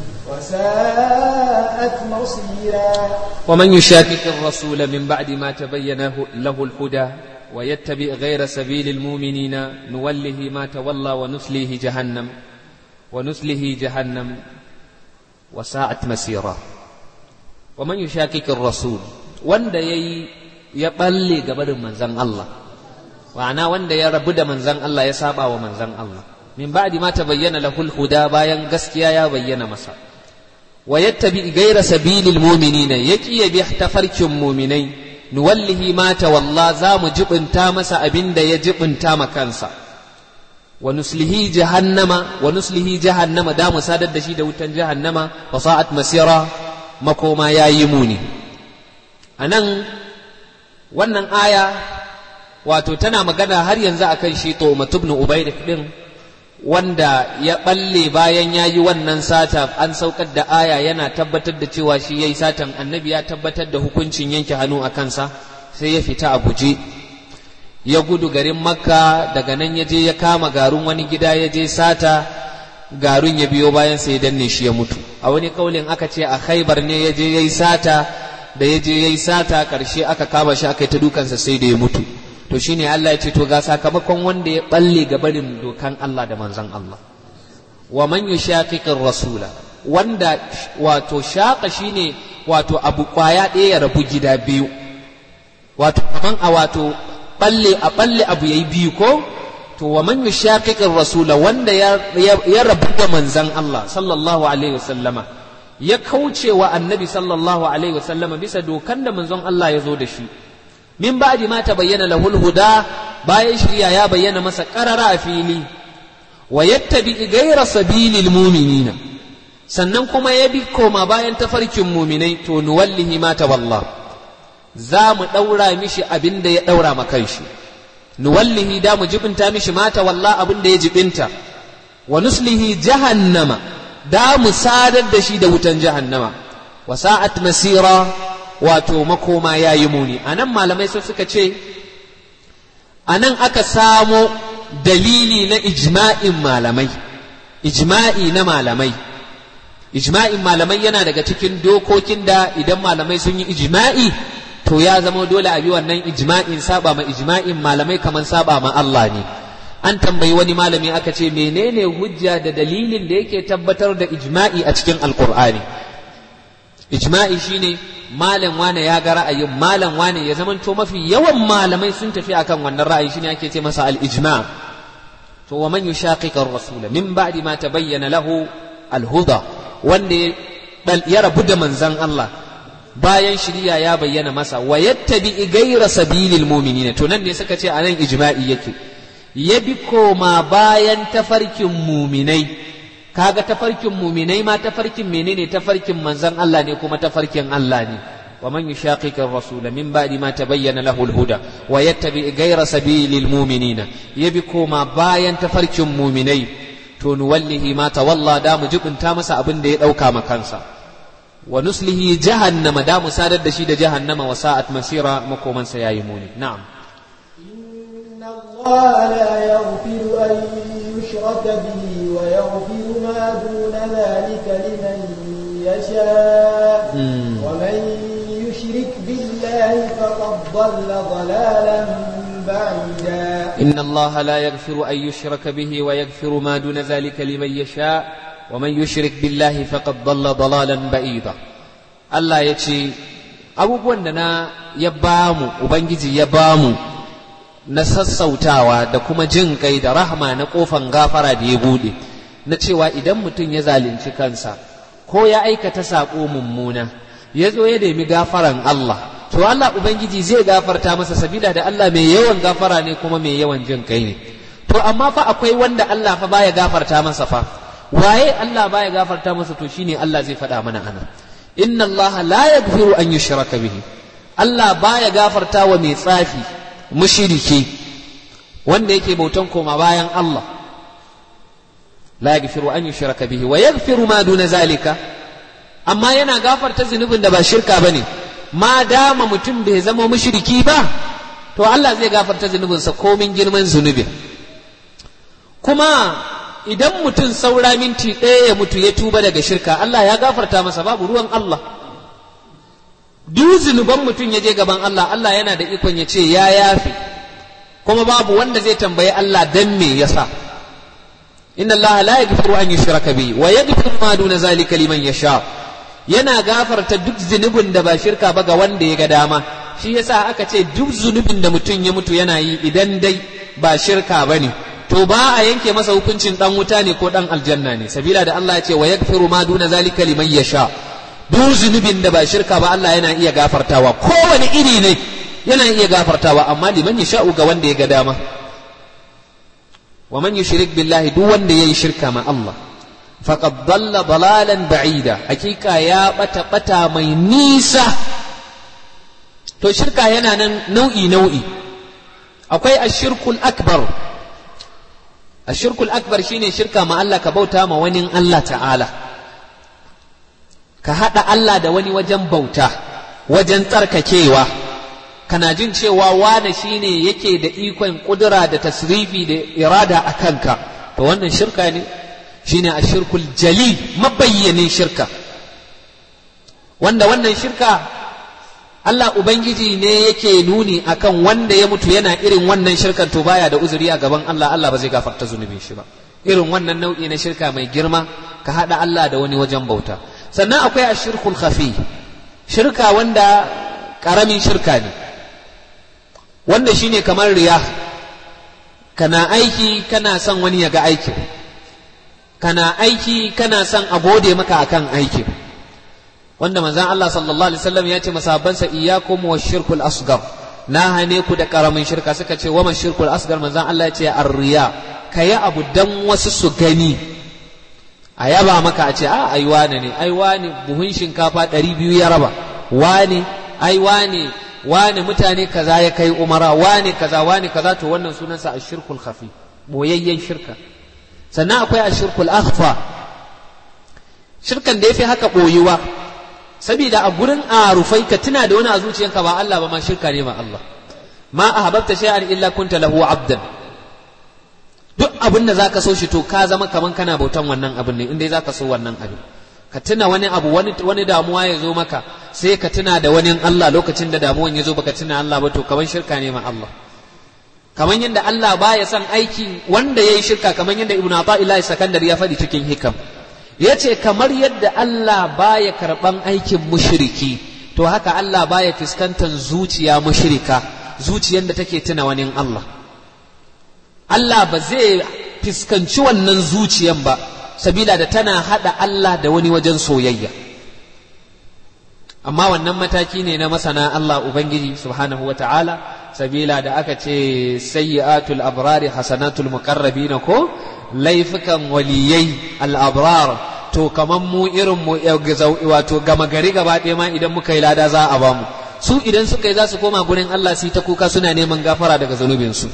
وساءت مصيرا ومن يشاكك الرسول من بعد ما تبين له الهدى ويتبع غير سبيل المؤمنين نوله ما تولى ونسله جهنم ونسله جهنم وساءت مسيرا ومن يشاكك الرسول wanda yayi ya balle gabarin manzon Allah ma'ana wanda ya rabu da manzon Allah ya saba wa manzon Allah min ba'di ma tabayyana lahul huda bayan gaskiya ya bayyana masa wa yattabi ghayra sabilil mu'minina yaki ya bi tafarkin mu'minai nuwallihi ma tawalla za mu jibinta masa abinda ya jibinta ma kansa wa nuslihi jahannama wa nuslihi jahannama da mu sadar da shi da wutan jahannama wa sa'at masira makoma yayi muni anan wannan aya wato tana magana har yanzu akan shi to ibn ubayd din wanda ya balle bayan ya yi wannan sata an saukar da aya yana tabbatar da cewa shi ya yi satan annabi ya tabbatar da hukuncin yanke hannu a kansa sai ya fita a guje ya gudu garin makka daga nan ya je ya kama garin wani gida ya je sata garin ya biyo bayan sai ya danne shi ya mutu a wani kaulin aka ce a khaibar ne ya je ya yi sata da ya je ya yi sata karshe aka kama shi aka yi ta dukansa sai da ya mutu to shine Allah ya ce to ga sakamakon wanda ya balle ga barin dokan Allah da manzon Allah wa man yushaqiqir rasula wanda wato shaqa shine wato abu kwaya ɗaya ya rabu gida biyu wato kaman a wato balle a balle abu yayi biyu ko to wa man yushaqiqir rasula wanda ya, ya, rabu da manzon Allah sallallahu alaihi wasallama ya kauce wa annabi sallallahu alaihi wasallama bisa dokan da manzon Allah ya zo da shi min ba'di ma tabayyana lahul huda bayan shirya ya bayyana masa qarara a fili wa yattabi ghayra sabilil mu'minina sannan kuma ya bi koma bayan tafarkin mu'minai to nuwallihi ma tawalla za mu daura mishi abin da ya daura ma kanshi nuwallihi da mu jibinta mishi ma tawalla abin da ya jibinta wa nuslihi jahannama da mu sadar da shi da wutan jahannama wa sa'at masira wato makoma ya yi muni a nan malamai sai suka ce a nan aka samo dalili na ijma'in malamai ijma'i na malamai ijma'in malamai yana daga cikin dokokin da idan malamai sun yi ijma'i to ya zama dole a bi wannan ijma'in saba ma ijma'in malamai kamar saba ma Allah ne an tambayi wani malami aka ce menene hujja da dalilin da yake tabbatar da ijma'i a cikin alkur'ani ijma'i shine malam wane ya ga ra'ayin malam wane ya zamanto mafi yawan malamai sun tafi akan wannan ra'ayi shine ake ce masa al-ijma' to wa man yushaqiqa ar-rasula min ba'di ma tabayyana lahu al-huda wanda ya rabu da manzon Allah bayan shiriya ya bayyana masa wa yattabi ghayra sabilil mu'minina to nan ne suka ce anan ijma'i yake ya bi koma bayan tafarkin muminai kaga tafarkin muminai ma tafarkin menene tafarkin manzon Allah ne kuma tafarkin Allah ne wa man yushaqiqi ar-rasula min ba'di ma tabayyana lahu al-huda wa yattabi ghayra sabilil mu'minina yabi koma bayan tafarkin muminai to nuwallihi ma tawalla da mu jibinta masa abin da ya dauka ma kansa wa nuslihi jahannama da mu sadar da shi da jahannama wa sa'at masira makoman sa yayi muni na'am الله لا يغفر أن يشرك به ويغفر ما دون ذلك لمن يشاء ومن يشرك بالله فقد ضل ضلالا بعيدا إن الله لا يغفر أن يشرك به ويغفر ما دون ذلك لمن يشاء ومن يشرك بالله فقد ضل ضلالا بعيدا الله يتشي abubuwan da na ya bamu ubangiji ya bamu na sassautawa da kuma jin kai da rahama na kofan gafara da ya bude na cewa idan mutum ya zalunci kansa ko ya aikata saƙo mummuna ya zo ya nemi gafaran Allah to Allah Ubangiji zai gafarta masa sabila da Allah mai yawan gafara ne kuma mai yawan jin kai ne to amma fa akwai wanda Allah fa baya gafarta masa fa waye Allah baya gafarta masa to shine Allah zai faɗa mana ana inna Allah la yaghfiru an yushraka bihi Allah baya gafarta wa mai tsafi mushriki wanda yake bautan koma bayan Allah la yaghfiru an yushraka bihi wa yaghfiru ma duna zalika amma yana gafarta zunubin da ba shirka bane ma dama mutum bai zama mushriki ba to Allah zai gafarta zunubinsa komin girman zunubin kuma idan mutum saura minti ɗaya ya mutu ya tuba daga shirka Allah ya gafarta masa babu ruwan Allah duk zunuban mutum ya je gaban Allah Allah yana da ikon ya ce ya yafe kuma babu wanda zai tambayi Allah dan me yasa inna Allah la yaghfiru an yushraka bi wa yaghfiru ma duna zalika liman yasha yana gafarta duk zunubin da ba shirka ba ga wanda ya ga dama shi yasa aka ce duk zunubin da mutum ya mutu yana yi idan dai ba shirka bane to ba a yanke masa hukuncin dan wuta ne ko dan aljanna ne sabila da Allah ya ce wa yaghfiru ma duna zalika liman yasha duk zunubin da ba shirka ba Allah yana iya gafartawa kowane iri ne yana iya gafartawa amma liman yasha'u ga wanda ya ga dama wa man yushrik billahi duk wanda yayi shirka ma Allah faqad dalla dalalan ba'ida hakika ya bata bata mai nisa to shirka yana nan nau'i nau'i akwai ashirkul akbar ashirkul akbar shine shirka ma Allah ka bauta ma wani Allah ta'ala ka haɗa Allah da wani wajen bauta wajen tsarkakewa kana jin cewa wane shine yake da ikon kudura da tasrifi da irada a kanka to wannan shirka ne shine ashirkul jali mabayyanin shirka wanda wannan shirka Allah Ubangiji ne yake nuni akan wanda ya mutu yana irin wannan shirkan to baya da uzuri a gaban Allah Allah ba zai gafarta zunubin shi ba irin wannan nau'i na shirka mai girma ka haɗa Allah da wani wajen bauta sannan akwai ashirkul khafi shirka wanda ƙaramin shirka ne wanda shine kamar riya kana aiki kana son wani ya ga aikin kana aiki kana son a gode maka akan aikin wanda manzon Allah sallallahu alaihi wasallam ya ce masabansa iyyakum wa shirkul asgar na hane ku da karamin shirka suka ce wa shirkul asgar manzon Allah ya ce arriya kayi abu dan wasu su gani a yaba maka a ce a ai wane ne ai wane buhun shinkafa ɗari biyu ya raba wane ai wane wane mutane kaza ya kai umara wane kaza wane kaza to wannan sunansa ashirkul khafi boyayyen shirka sannan akwai ashirkul akhfa shirkan da yafi haka boyuwa saboda a gurin arufai ka tuna da wani a zuciyanka ba Allah ba ma shirka ne ma Allah ma ahbabta shay'an illa kunta lahu abdan duk abin da zaka so shi to ka zama kaman kana bautan wannan abin ne indai zaka so wannan abin ka tuna wani abu wani wani damuwa ya zo maka sai ka tuna da wani Allah lokacin da damuwan ya zo baka tuna Allah ba to kaman shirka ne ma Allah kaman yadda Allah baya son aiki wanda yayi shirka kaman yadda Ibn Athaillah Sakandari ya faɗi cikin hikam yace kamar yadda Allah baya karban aikin mushriki to haka Allah baya fuskantar zuciya mushrika zuciyar da take tuna wani Allah Allah ba zai fuskanci wannan zuciyan ba sabila da tana hada Allah da wani wajen soyayya amma wannan mataki ne na masana Allah Ubangiji subhanahu wa ta'ala sabila da aka ce sayyi'atul abrari hasanatul muqarrabina ko laifukan waliyai al-abrar to kaman mu irin mu wato gama gari gaba ɗaya ma idan muka yi lada za a bamu su idan suka yi za su koma gurin Allah su ta kuka suna neman gafara daga zunubinsu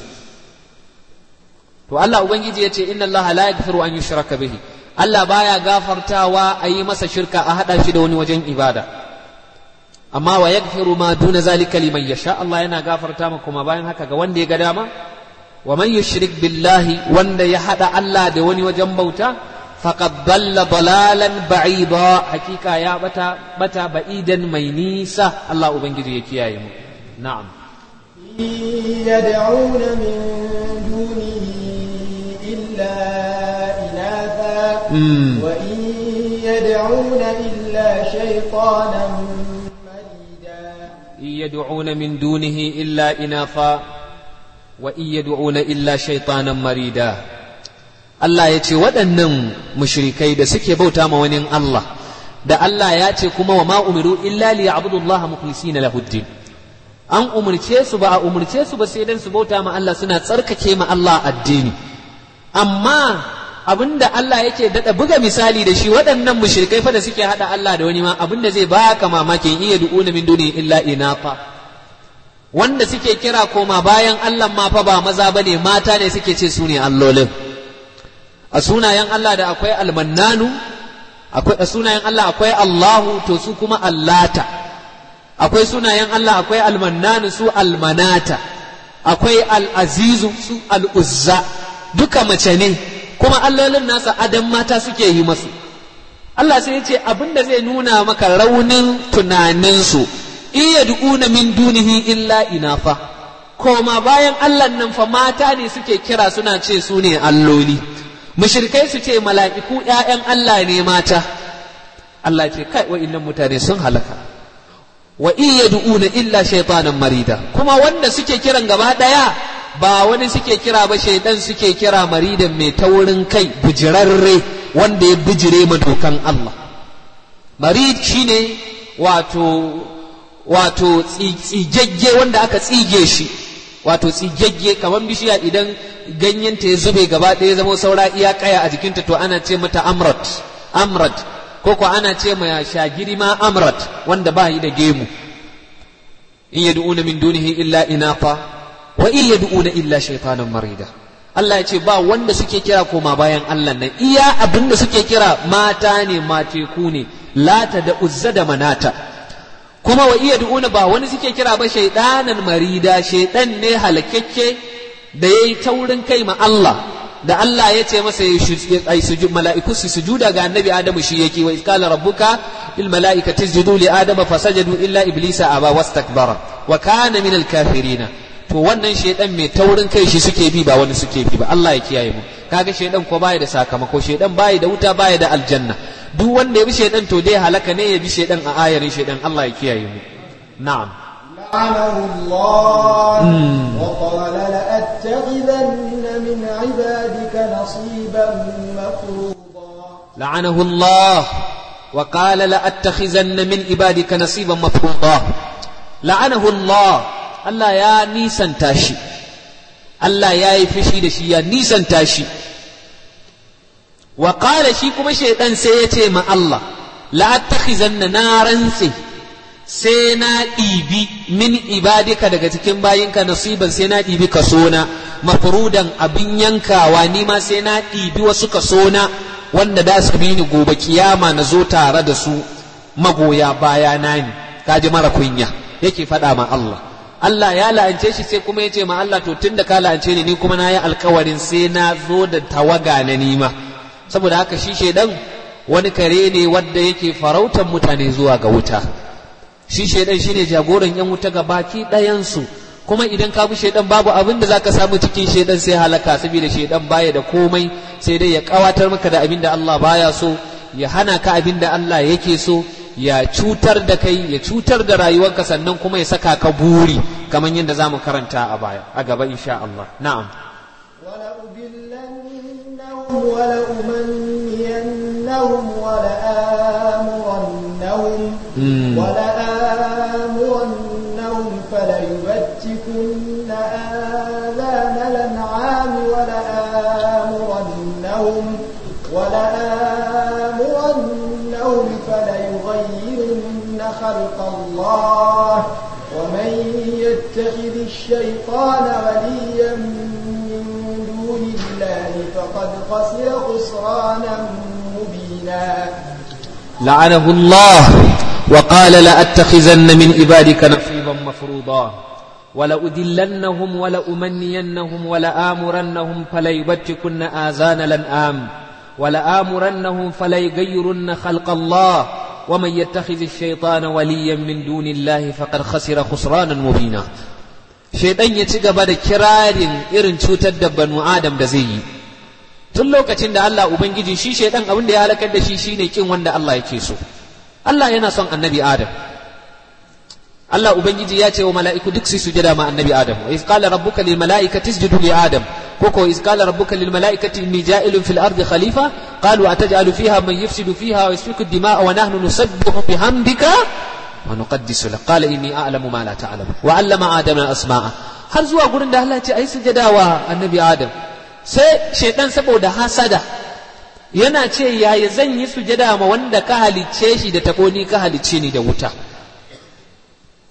to Allah ubangiji ya ce inna Allah la yaghfiru an yushraka bihi Allah baya gafartawa a yi masa shirka a hada shi da wani wajen ibada amma wa yaghfiru ma duna zalika liman yasha Allah yana gafarta ma kuma bayan haka ga wanda ya ga dama wa man yushrik billahi wanda ya hada Allah da wani wajen bauta faqad dalla dalalan ba'ida hakika ya bata bata ba'idan mai nisa Allah ubangiji ya kiyaye mu na'am يدعون من دونه إلا إناثا وإن يدعون إلا شيطانا إن يدعون من دونه إلا إناثا وإن يدعون إلا شيطانا مريدا Allah ya ce waɗannan mushrikai da suke bauta ma wani Allah da Allah ya ce kuma wa ma umiru illa li ya'budullaha mukhlisina lahuddin an umurce su ba a umurce su ba sai dan su bauta ma Allah suna tsarkake ma Allah addini amma abinda Allah yake dada buga misali da shi waɗannan mushrikai fa da suke hada Allah da wani ma abinda zai baka mamakin iya du'una min duni illa inafa wanda suke kira koma bayan Allah ma fa ba maza bane mata ne suke ce su ne allolin a sunayen Allah da akwai almannanu akwai a sunayen Allah akwai Allahu to su kuma allata akwai sunayen Allah akwai almannanu su almanata akwai al'azizu su al'uzza duka mace ne kuma allolin nasa adam mata suke yi masu Allah sai ya ce abin da zai nuna maka raunin tunaninsu iya du'una min dunihi illa inafa koma bayan Allah nan fa mata ne suke kira suna ce su ne alloli mushrikai su ce mala'iku ‘ya'yan Allah ne mata Allah ce kai wa'innan mutane sun halaka wa iya du'una illa shaitanan marida kuma wanda suke kiran gaba ɗaya ba wani suke kira ba shaidan suke kira maridan mai taurin kai bujirarre wanda ya bijire ma dokan Allah marid shine wato wato tsigegge wanda aka tsige shi wato tsigegge kamar bishiya idan ganyenta ya zube gaba ɗaya zama saura iya kaya a jikinta to ana ce mata amrat amrat ko ko ana ce ma shagiri ma amrat wanda ba yi da gemu in yad'una min dunihi illa inafa wa in yad'una illa shaytanan marida Allah ya ce ba wanda suke kira koma bayan Allah nan iya abin da suke kira mata ne mateku ne lata da uzza da manata kuma wa iya du'una ba wani suke kira ba shaidanan marida shaidan ne halakakke da yayi taurin kai ma Allah da Allah ya ce masa ai sujud mala'iku su sujuda ga annabi Adamu shi yake wa iskala rabbuka lil mala'ikati isjudu li adama fasajadu illa iblisa aba wastakbara wa kana min al kafirina to wannan shaidan mai taurin kai shi suke bi ba wani suke bi ba Allah ya kiyaye mu kaga shaidan ko baya da sakamako shaidan baya da wuta baya da aljanna duk wanda ya bi shaidan to dai halaka ne ya bi shaidan a ayarin shaidan Allah ya kiyaye mu na'am لعنه الله وقال لأتخذن من عبادك نصيبا مفروضا لعنه الله وقال لأتخذن من عبادك نصيبا مفروضا لعنه الله Allah ya nisanta shi Allah ya yi fushi da shi ya nisanta shi wa qala shi kuma shaidan sai ya ce ma Allah la attakhizanna na rantse sai na ɗibi min ibadika daga cikin bayinka nasiban sai na ɗibi kasona mafrudan abin yankawa ni ma sai na ɗibi wasu kasona wanda da su bi ni gobe kiyama na zo tare da su magoya bayana ne kaji mara kunya yake faɗa ma Allah Allah ya la'ance shi sai kuma ya ce ma Allah to tunda ka la'ance ni ni kuma na yi alkawarin sai na zo da tawaga na nima saboda haka shi shaidan wani kare ne wanda yake farautar mutane zuwa ga wuta shi shaidan shine jagoran yan wuta ga baki ɗayansu kuma idan ka bi shaidan babu abin da zaka samu cikin shaidan sai halaka saboda shaidan baya da komai sai dai ya kawatar maka da abin da Allah baya so ya hana ka abin da Allah yake so ya cutar da kai ya cutar da rayuwarka sannan kuma ya saka ka buri kamar yadda za mu karanta a baya a gaba insha Allah na'am ولأمنينهم ولآمرنهم ولآمرنهم فليبتكن آذان الأنعام ولآمرنهم ولآمرنهم فليغيرن خلق الله ومن يتخذ الشيطان وليا من دون الله فقد خسر خسرانا مبينا لعنه الله وقال لأتخذن من عبادك نصيبا مفروضا ولأذلنهم ولأمنينهم ولآمرنهم فليبتكن آذان الأنعام ولآمرنهم فليغيرن خلق الله ومن يتخذ الشيطان وليا من دون الله فقد خسر خسرانا مبينا shaidan ya ci gaba da kirarin irin cutar da banu adam da zai yi tun lokacin da Allah ubangiji shi shaidan abin da ya halakar da shi shine kin wanda Allah yake so Allah yana son annabi adam Allah ubangiji ya ce wa mala'iku duk su sujada ma annabi adam wa iz qala rabbuka lil mala'ikati isjudu li adam koko iz qala rabbuka lil mala'ikati inni ja'ilun fil ardi khalifa qalu ataj'alu fiha man yufsidu fiha wa yasfiku ad-dima'a wa nahnu nusabbihu bihamdika ونقدس له قال إني أعلم ما لا تعلم وعلم آدم الأسماء har zuwa gurin da Allah ce ai sujada wa annabi Adam sai shaidan saboda hasada yana ce yaya zan yi sujada ma wanda ka halicce shi da tako ni ka halicce ni da wuta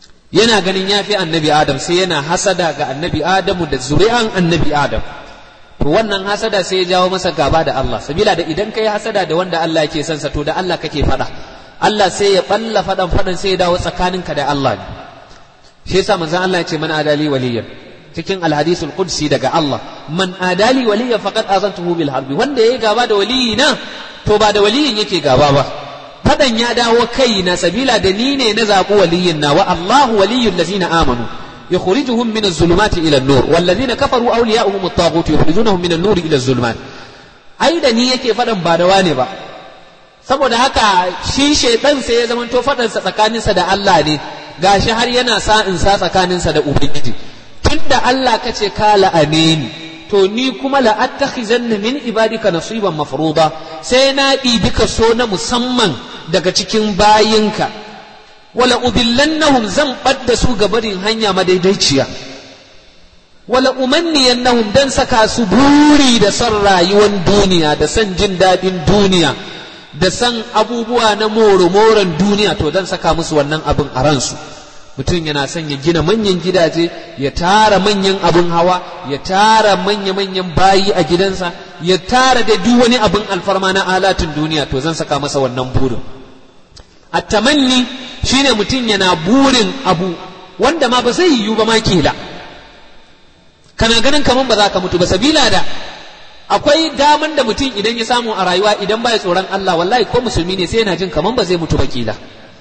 yana ganin ya fi annabi Adam sai yana hasada ga annabi Adamu da zuri'an annabi Adam to wannan hasada sai ya jawo masa gaba da Allah sabila da idan kai hasada da wanda Allah yake son sa to da Allah kake fada Allah sai ya balla fadan fadan sai ya dawo tsakaninka da Allah ne shi yasa manzon Allah ya ce man adali waliyan cikin alhadisul qudsi daga Allah man adali waliya faqad azantuhu bil harbi wanda yayi gaba da waliyina to ba da waliyin yake gaba ba fadan ya dawo kai na sabila da ni ne na zaɓi waliyin na wa Allahu waliyul ladzina amanu yukhrijuhum min az-zulumati ila an-nur wal ladzina kafaru awliya'uhum at-taghut yukhrijunahum min an-nur ila az-zulumat ai da ni yake fadan ba da wane ba saboda haka shi shaidan sai ya zamanto fadansa tsakaninsa da Allah ne gashi har yana sa in sa tsakaninsa da ubangiji tunda Allah kace ka la'ane ni to ni kuma la'attakhizanna min ibadika nasiban mafruḍa sai na ɗibi kaso na musamman daga cikin bayinka wala udillannahum zan ɓadda su ga barin hanya madaidaiciya wala umanniyannahum dan saka su buri da son rayuwar duniya da son jin daɗin duniya da san abubuwa na moro-moron duniya to dan saka musu wannan abin a ransu mutum yana son ya gina manyan gidaje ya tara manyan abin hawa ya tara manya-manyan bayi a gidansa ya tara da duk wani abin alfarma na alatin duniya to zan saka masa wannan burin attamanni shine mutum yana burin abu wanda ma ba zai yiwu ba ma kila kana ganin kaman ba za ka mutu ba sabila da akwai daman da mutum idan ya samu a rayuwa idan baya tsoron Allah wallahi ko musulmi ne sai yana jin kaman ba zai mutu ba kila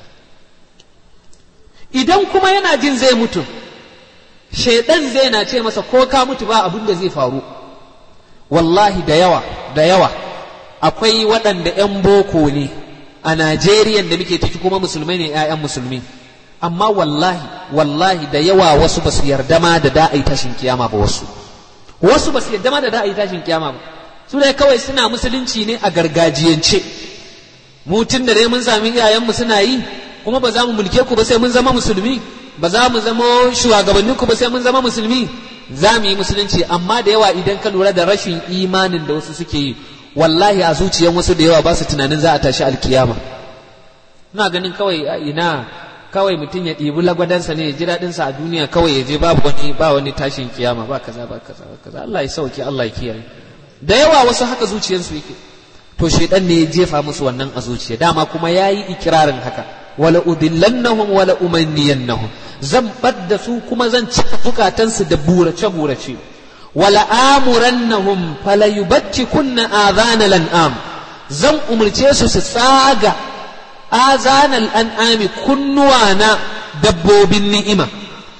idan kuma yana jin zai mutu shaidan zai na ce masa ko ka mutu ba abin da zai faru wallahi da yawa da yawa akwai waɗanda 'yan boko ne a Najeriya da muke ciki kuma musulmai ne 'ya'yan musulmi amma wallahi wallahi da yawa wasu ba su yarda ma da da'ai tashin kiyama ba wasu wasu ba su yarda ma da da'ai tashin kiyama ba su dai kawai suna musulunci ne a gargajiyance mutun da dai mun sami iyayenmu suna yi kuma ba za mu mulke ku ba sai mun zama musulmi ba za mu zama shugabannin ku ba sai mun zama musulmi za mu yi musulunci amma da yawa idan ka lura da rashin imanin da wasu suke yi wallahi a zuciyan wasu da yawa ba su tunanin za a tashi alkiyama ina ganin kawai ina kawai mutum ya ɗibi lagwadansa ne ya ji daɗinsa a duniya kawai ya je babu wani ba wani tashin kiyama ba kaza ba kaza ba kaza Allah ya sauke Allah ya kiyaye da yawa wasu haka zuciyarsu yake to shaidan ne ya jefa musu wannan a zuciya dama kuma yayi ikirarin haka wala udillannahum wala umanniyannahum zan badda su kuma zan cika bukatansu da burace burace wala amurannahum fala kunna adhana lan'am zan umurce su su tsaga azanal an'ami kunnuwa na dabbobin ni'ima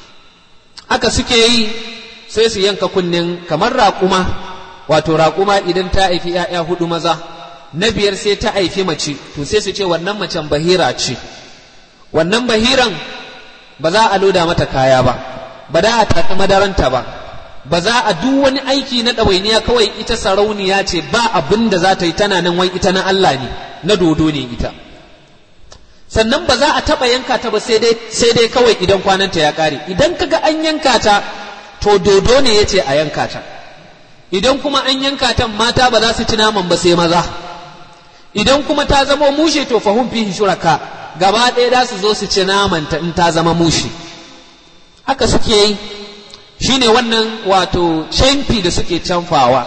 aka suke yi sai su yanka kunnen kamar raƙuma wato raƙuma idan ta haifi ‘ya'ya hudu maza na biyar sai ta haifi mace to sai su ce wannan macen bahira ce wannan bahiran ba za a loda mata kaya ba ba za a taƙi madaranta ba ba za a duk wani aiki na ɗawainiya kawai ita sarauniya ce ba abin da za ta yi tana nan wai ita na Allah ne na dodo ne ita sannan ba za a taɓa yanka ta ba sai dai kawai idan kwananta ya ƙare idan kaga an yanka ta to dodo ne ya ce a yanka ta idan kuma an yanka ta mata ba za su ci naman ba sai maza idan kuma ta zama mushe to fahim fihi shuraka gaba ɗaya za su zo su ci naman ta in ta zama mushe haka suke yi shine wannan wato canfi da suke canfawa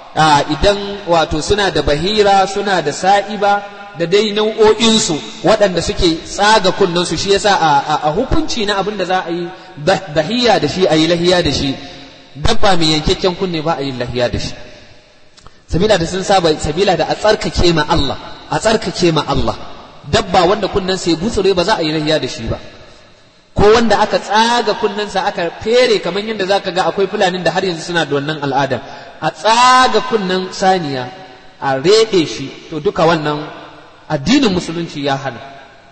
idan wato suna da bahira suna da sa'iba da dai nau'o'insu waɗanda suke tsaga kunnensu shi yasa a hukunci na abin da za a yi dahiya da shi a yi lahiya da shi dabba mai yankakken kunne ba a yi lahiya da shi sabila da sun saba sabila da a tsarkake ma Allah a tsarkake ma Allah dabba wanda kunnen sai gutsure ba za a yi lahiya da shi ba ko wanda aka tsaga kunnensa aka fere kamar yadda zaka ga akwai fulanin da har yanzu suna da wannan al'adar a tsaga kunnen saniya a reɗe shi to duka wannan addinin musulunci ya hana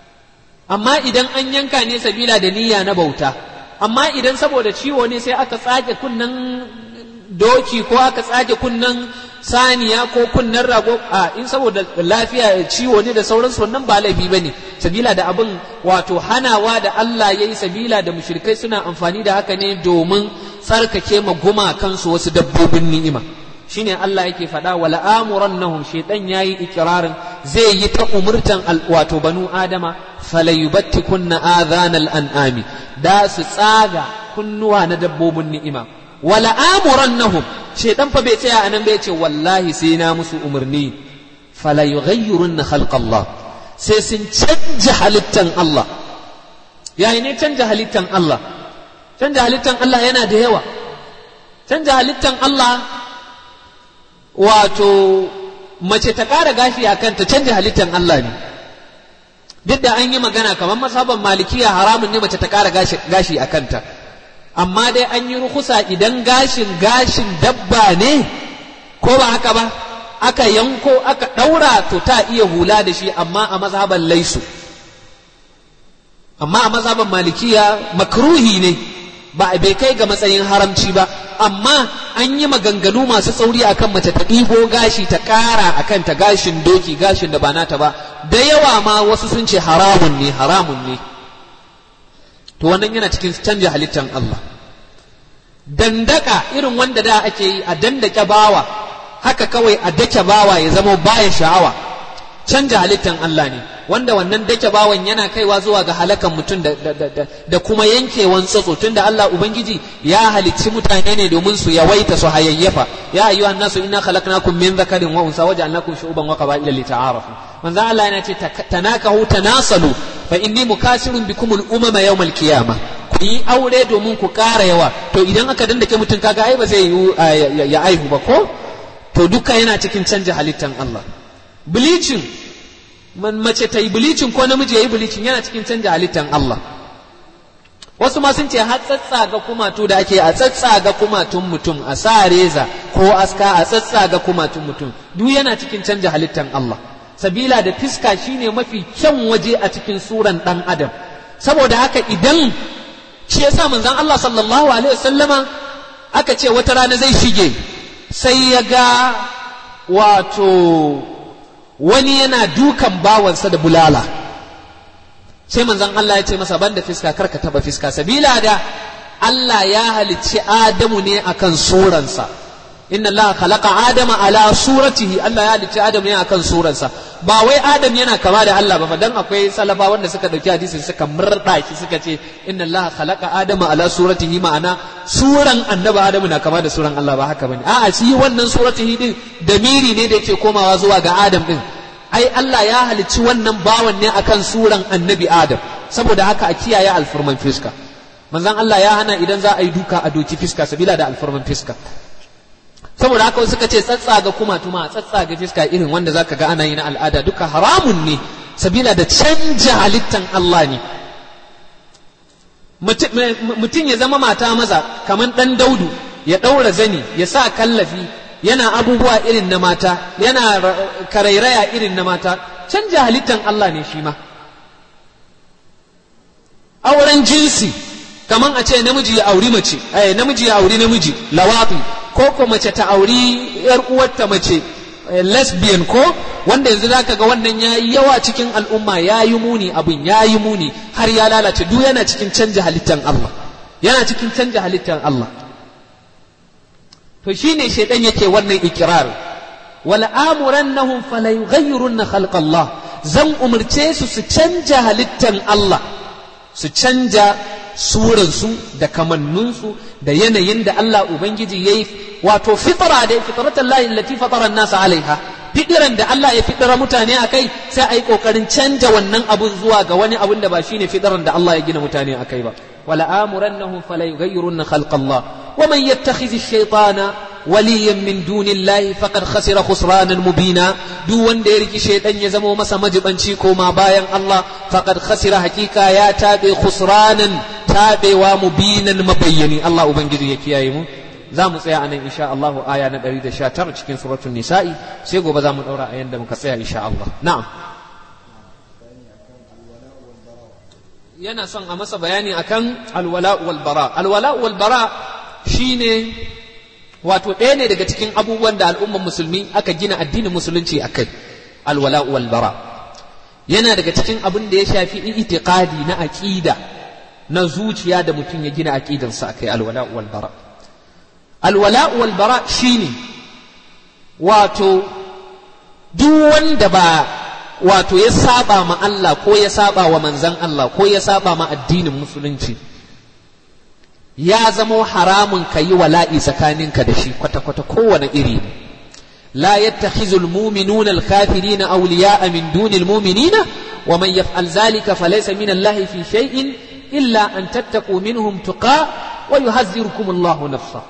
amma idan an yanka ne sabila da niyya na bauta amma idan saboda ciwo ne sai aka tsage kunnen doki ko aka tsage kunnen saniya ko kunnen rago a in saboda lafiya ciwo ne da sauransu wannan ba laifi ba ne sabila da abin wato hanawa da Allah ya yi sabila da mushrikai suna amfani da haka ne domin tsarkake ma gumakansu wasu dabbobin ni'ima shine Allah yake faɗa wala amurannahum shaytan yayi ikirarin zai yi ta umurtan wato banu adama falayubattikunna adhanal an'ami da su tsaga kunnuwa na dabbobin ni'ima wala amurannahum shedan fa bai tsaya anan bai ce wallahi sai na musu umarni fala yughayyirunna khalqallah sai sun canja halittan Allah yayi ne canja halittan Allah canja halittan Allah yana da yawa canja halittan Allah wato mace ta ƙara gashi a kanta canja halittan Allah ne duk da an yi magana kamar masaban malikiya haramun ne mace ta ƙara gashi a kanta amma dai an yi rukusa idan gashin gashin dabba ne ko ba haka ba aka yanko aka ɗaura to ta iya hula da shi amma a mazhaban laisu amma a mazhaban malikiya makruhi ne ba bai kai ga matsayin haramci ba amma an yi maganganu masu tsauri akan mace ta ɗibo gashi ta ƙara akan ta gashin doki gashin da ba nata ba da yawa ma wasu sun ce haramun ne haramun ne to wannan yana cikin canja halittan Allah dandaka irin wanda da ake yi a dandake bawa haka kawai a dake bawa ya zama baya sha'awa canja halittan Allah ne wanda wannan dake bawan yana kaiwa zuwa ga halakan mutum da, da, da, da kuma yankewan tsotso tunda Allah ubangiji ya halicci mutane ne domin su yawaita su hayayyafa ya ayyuhan nasu inna khalaqnakum min dhakarin wa unsa waja'alnakum shu'uban wa qaba'ila lita'arafu manzo Allah yana ce tanakahu tanasalu fa inni mukasirun bikum al-umama yawm al-qiyamah ku yi aure domin ku ƙara yawa to idan aka dandake mutum kaga ai ba zai yi ya aihu ba ko to duka yana cikin canja halittan Allah bleaching mace ta yi bilicin ko namiji ya yi bilicin yana cikin canja halittan Allah wasu ma sun ce har tsatsaga kumatu da ake a tsatsaga kumatun mutum a sa reza ko aska a tsatsaga kumatun mutum duk yana cikin canja halittan Allah sabila da fiska shine mafi kyan waje a cikin suran dan adam saboda haka idan shi yasa manzon Allah sallallahu alaihi wasallama aka ce wata rana zai shige sai ya ga wato wani yana dukan bawansa da bulala sai manzon Allah ya ce masa banda fiska karka taba fiska sabila da Allah ya halicci Adamu ne akan suransa inna Allah khalaqa Adama ala suratihi Allah ya halicci Adamu ne akan suransa ba wai Adam yana kama da Allah ba fa dan akwai salafa wanda suka dauki hadisin suka murda shi suka ce inna Allah khalaqa Adama ala suratihi ma'ana suran annabi Adamu na kama da suran Allah ba haka bane a'a shi wannan suratihi din damiri ne da yake komawa zuwa ga Adam din ai Allah ya halicci wannan bawan ne akan suran annabi Adam saboda haka a kiyaye alfurman fiska manzon Allah ya hana idan za a yi duka a doki fiska sabila da alfurman fiska saboda haka suka ce tsatsaga kuma tuma tsatsaga fiska irin wanda zaka ga ana yi na al'ada duka haramun ne sabila da canja halittan Allah ne mutum ya zama mata maza kamar dan daudu ya ɗaura zani ya sa kallafi yana abubuwa irin na mata yana karairaya irin na mata canja halittan Allah ne shi ma auren jinsi kaman a ce namiji ya auri mace eh namiji ya auri namiji lawati ko ko mace ta auri yar uwarta mace lesbian ko wanda yanzu zaka ga wannan yayi yawa cikin al'umma yayi muni abin yayi muni har ya lalace duk yana cikin canja halittan Allah yana cikin canja halittan Allah to shine shaidan yake wannan ikrar wala amurannahum fala yughayyirunna khalqa Allah zan umurce su su canja halittan Allah su canja suransu da kamanninsu da yanayin da Allah Ubangiji ya yi wato fitara da fitratan lahi allati fatara nasa alaiha fidiran da Allah ya fidira mutane a kai sai a yi kokarin canja wannan abun zuwa ga wani abun da ba shine fidiran da Allah ya gina mutane a kai ba wala amurannahum fala yughayyirunna khalqa Allah wa man yattakhidh ash-shaytana وليا من دون الله فقد خسر خسرانا مبينا دو wanda ya riki shaidan ya zamo masa majibanci koma bayan Allah faqad khasira hakika ya tabe khusranan tabewa mubinan mabayyani Allah ubangiji ya kiyaye mu za mu tsaya anan insha Allah aya na 119 cikin suratul nisa'i sai gobe za mu daura a yanda muka tsaya insha Allah na'am yana son a masa bayani akan alwala wal bara alwala wal bara shine wato ɗaya ne daga cikin abubuwan da al'ummar musulmi aka gina addinin musulunci a kai alwala wal bara yana daga cikin abin da ya shafi itiqadi na aqida na zuciya da mutum ya gina aqidansa a kai alwala wal bara alwala wal bara shine wato duk wanda ba wato ya saba ma Allah ko ya saba wa manzan Allah ko ya saba ma addinin musulunci ya zamo haramun ka yi wala'i tsakaninka da shi kwata-kwata kowane iri ne لا يتخذ المؤمنون الكافرين أولياء من دون المؤمنين ومن يفعل ذلك فليس من الله في شيء إلا أن تتقوا منهم تقاء ويهذركم الله نفسه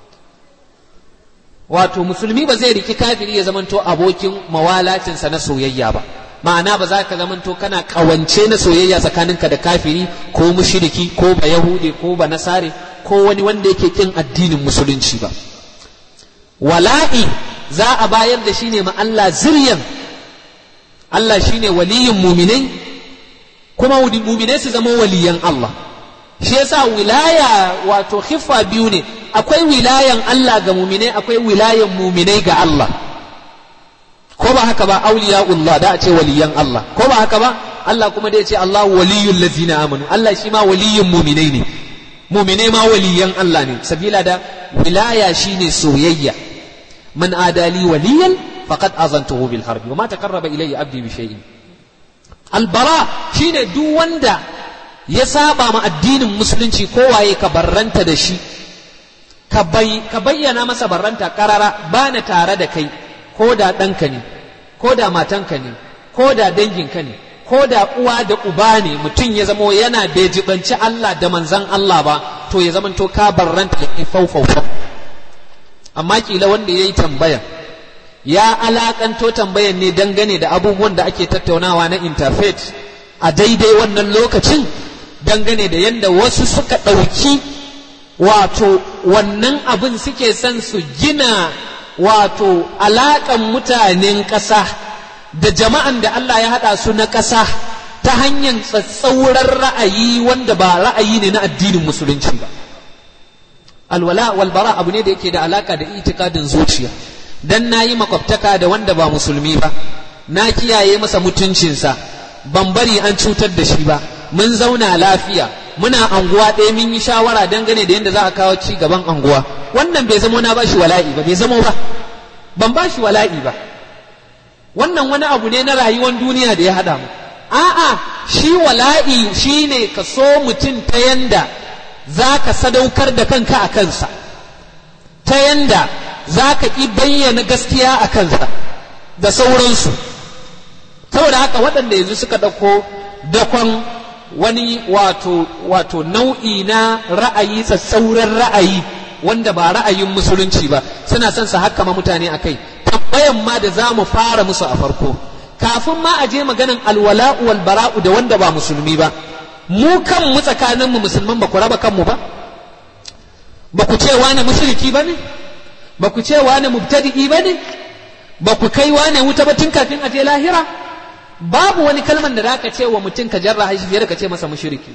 wato musulmi ba zai riki kafiri ya zamanto abokin mawalacinsa na soyayya ba ma'ana ba za ka zamanto kana kawance na soyayya tsakaninka da kafiri ko mushriki ko ba yahude ko ba nasare ko wani wanda yake kin addinin musulunci ba wala'i za a bayar da shi ne ma Allah ziryan Allah shi ne waliyin muminai kuma muminai su zama waliyan Allah shi yasa wilaya wato hiffa biyu ne akwai wilayan Allah ga muminai akwai wilayan muminai ga Allah ko ba haka ba auliya'ullah da a ce waliyan Allah ko ba haka ba Allah kuma da ya ce Allah waliyul ladzina amanu Allah shi ma waliyin muminai ne muminai ma waliyan Allah ne sabila da wilaya shine soyayya من آدى لي وليا فقد أذنته بالحرب وما تقرب إلي عبدي بشيء البراء شين دو وندا يسابا مع الدين المسلم كواye ka barranta da shi ka bayyana masa barranta karara ba na tare da kai ko da ɗanka ne ko da matanka ne ko da danginka ne ko da uwa da uba ne mutum ya zamo yana bai jibanci Allah da manzan Allah ba to ya zamanto ka barranta da faufaufa amma kila wanda ya yi tambaya ya alakanto tambayan ne dangane da abubuwan da ake tattaunawa na interfaith a daidai wannan lokacin dangane da yadda wasu suka ɗauki wato wannan abin suke son su gina wato alaƙan mutanen ƙasa da jama'an da Allah ya haɗa su na ƙasa ta hanyar tsatsauran ra'ayi wanda ba ra'ayi ne na addinin musulunci ba alwala walbara abu ne da yake da alaka da itikadin zuciya dan nayi makwabtaka da wanda ba musulmi ba na kiyaye masa mutuncinsa ban bari an cutar da shi ba mun zauna lafiya muna anguwa ɗaya mun yi shawara dangane da yadda za a kawo ci gaban anguwa wannan bai zamo na bashi wala'i ba bai zamo ba ban bashi wala'i ba wannan wani abu ne na rayuwar duniya da ya haɗa mu a'a shi wala'i shine ka so mutum ta yanda za ka sadaukar da kanka a kansa ta yanda za ka ƙi bayyana gaskiya a kansa da sauransu saboda haka waɗanda yanzu suka ɗauko dakon wani wato wato nau'i na ra'ayi tsatsauran ra'ayi wanda ba ra'ayin musulunci ba suna son su hakama mutane a kai tambayan ma da za mu fara musu a farko kafin ma a je maganan alwala'u wal bara'u da wanda ba musulmi ba mu kanmu tsakaninmu musulman ba ku raba kanmu ba ba ku ce wane mushriki ba ne ba ku ce wane mubtadi'i ba ne ba ku kai wane wuta ba tun kafin a je lahira babu wani kalman da zaka ce wa mutum ka jarra shi fiye da ka ce masa mushriki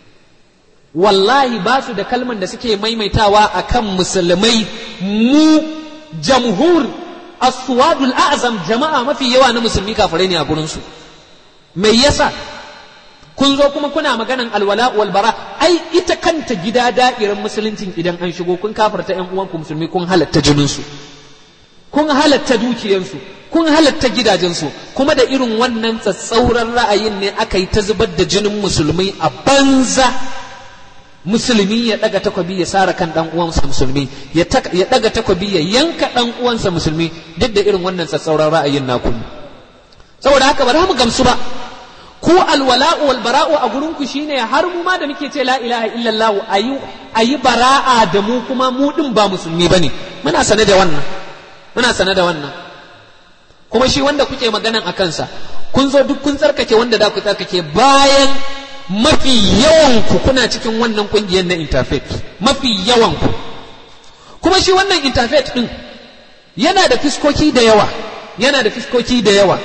wallahi ba su da kalman da suke maimaitawa akan musulmai mu jamhur aswadul a'zam jama'a mafi yawa na musulmi kafirai ne a gurin su me yasa kun zo kuma kuna maganan alwala wal bara ai ita kanta gida da'irar musuluncin idan an shigo kun kafarta ƴan uwanku musulmi kun halatta jininsu kun halatta dukiyansu kun halatta gidajensu kuma da irin wannan tsatsauran ra'ayin ne aka yi ta zubar da jinin musulmi a banza musulmi ya daga takwabi ya sara kan dan uwansa musulmi ya daga takwabi ya yanka dan uwansa musulmi duk da irin wannan tsatsauran ra'ayin naku saboda haka ba za mu gamsu ba ku alwala'u wal bara'u a gurin ku shine har mu ma da muke ce la ilaha illallah ayi ayi bara'a da mu kuma mu din ba musulmi bane muna sane da wannan muna sane da wannan kuma shi wanda kuke maganan a kansa kun zo duk kun tsarkake wanda da ku tsarkake bayan mafi yawan ku kuna cikin wannan kungiyar na interfaith mafi yawan ku kuma shi wannan interfaith din yana da fiskoki da yawa yana da fiskoki da yawa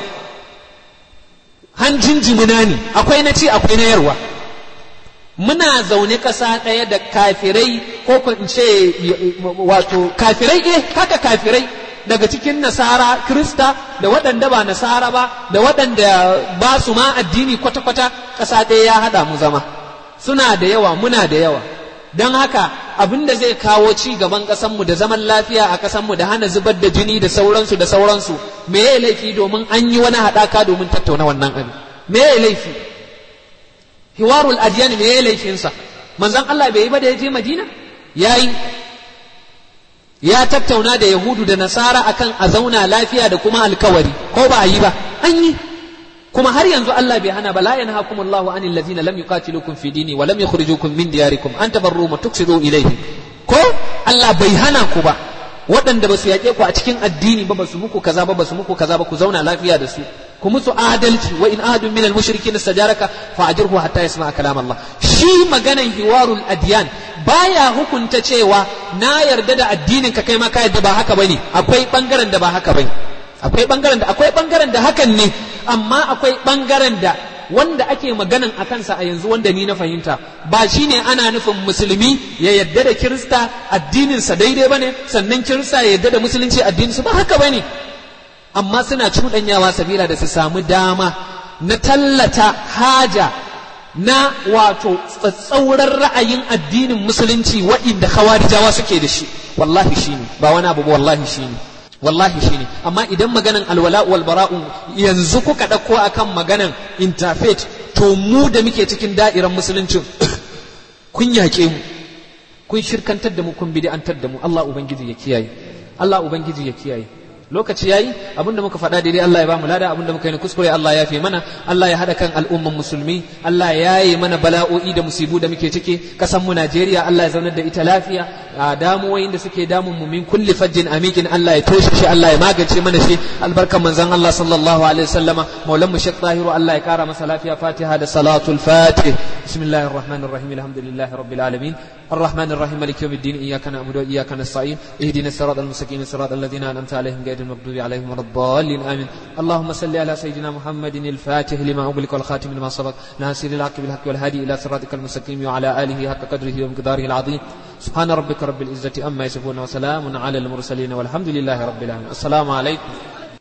hanjin jimina ne akwai na ci akwai na yarwa muna zaune ƙasa ɗaya da kafirai ko in ce wato kafirai eh haka kafirai daga cikin nasara krista da waɗanda ba nasara ba da waɗanda ba su ma addini kwata-kwata ƙasa ɗaya ya haɗa mu zama suna da yawa muna da yawa don haka abin da zai kawo ci gaban ƙasanmu da zaman lafiya a ƙasanmu da hana zubar da jini da sauransu da sauransu me ya laifi domin an yi wani haɗaka domin tattauna wannan abin me ya laifi hiwarul adiyan me ya laifinsa manzon Allah bai yi ba da ya je Madina yayi ya tattauna da yahudu da nasara akan a zauna lafiya da kuma alkawari ko ba a yi ba an yi kuma har yanzu Allah bai hana ba la yanhaakum Allahu anil ladzina lam yuqatilukum fi dini wa lam yukhrijukum min diyarikum an tabarru wa tuksidu ilayhim ko Allah bai hana ku ba waɗanda ba su yaƙe ku a cikin addini ba ba su muku kaza ba ba su muku kaza ba ku zauna lafiya da su ku musu adalci wa in ahadun minal mushrikin istajaraka fa ajirhu hatta yasma kalam Allah shi maganan hiwarul adyan baya hukunta cewa na yarda da addinin ka kai ma ka yarda ba haka bane akwai bangaren da ba haka bane akwai bangaren da akwai bangaren da hakan ne amma akwai bangaren da wanda ake maganan a kansa a yanzu wanda ni na fahimta ba shine ana nufin musulmi ya yadda da kirista addininsa daidai bane sannan kirista ya yadda da musulunci addininsu ba haka bane amma suna cuɗanyawa sabila da su samu dama na tallata haja na wato tsatsauran ra'ayin addinin musulunci wa'inda khawarijawa suke da shi wallahi shine ba wani abu ba wallahi shine wallahi shine amma idan maganan alwala wal bara'u yanzu kuka ɗauko akan maganan interfaith to mu da muke cikin da'iran musuluncin kun yaƙe mu kun shirkantar da mu kun bid'antar da mu Allah ubangiji ya kiyaye Allah ubangiji ya kiyaye lokaci yayi abinda muka faɗa daidai Allah ya ba mu lada abinda muka yi kuskure Allah ya fi mana Allah ya hada kan al'umman musulmi Allah ya yi mana bala'o'i da musibu da muke ciki kasan mu Najeriya Allah ya zaunar da ita lafiya a damuwoyin da suke damun mu min kulli fajjin amikin Allah ya toshe shi Allah ya magance mana shi albarkan manzon Allah sallallahu alaihi wasallama maulan mu Sheikh Tahiru Allah ya kara masa lafiya Fatiha da salatul Fatih bismillahir rahmanir rahim alhamdulillahi rabbil alamin الرحمن الرحيم مالك يوم الدين إياك نعبد وإياك نستعين اهدنا الصراط المستقيم صراط الذين أنعمت عليهم غير المغضوب عليهم ولا الضالين آمين اللهم صل على سيدنا محمد الفاتح لما أغلق والخاتم لما سبق ناصر الحق بالحق والهادي إلى صراطك المستقيم وعلى آله حق قدره ومقداره العظيم سبحان ربك رب العزة أما يصفون وسلام على المرسلين والحمد لله رب العالمين السلام عليكم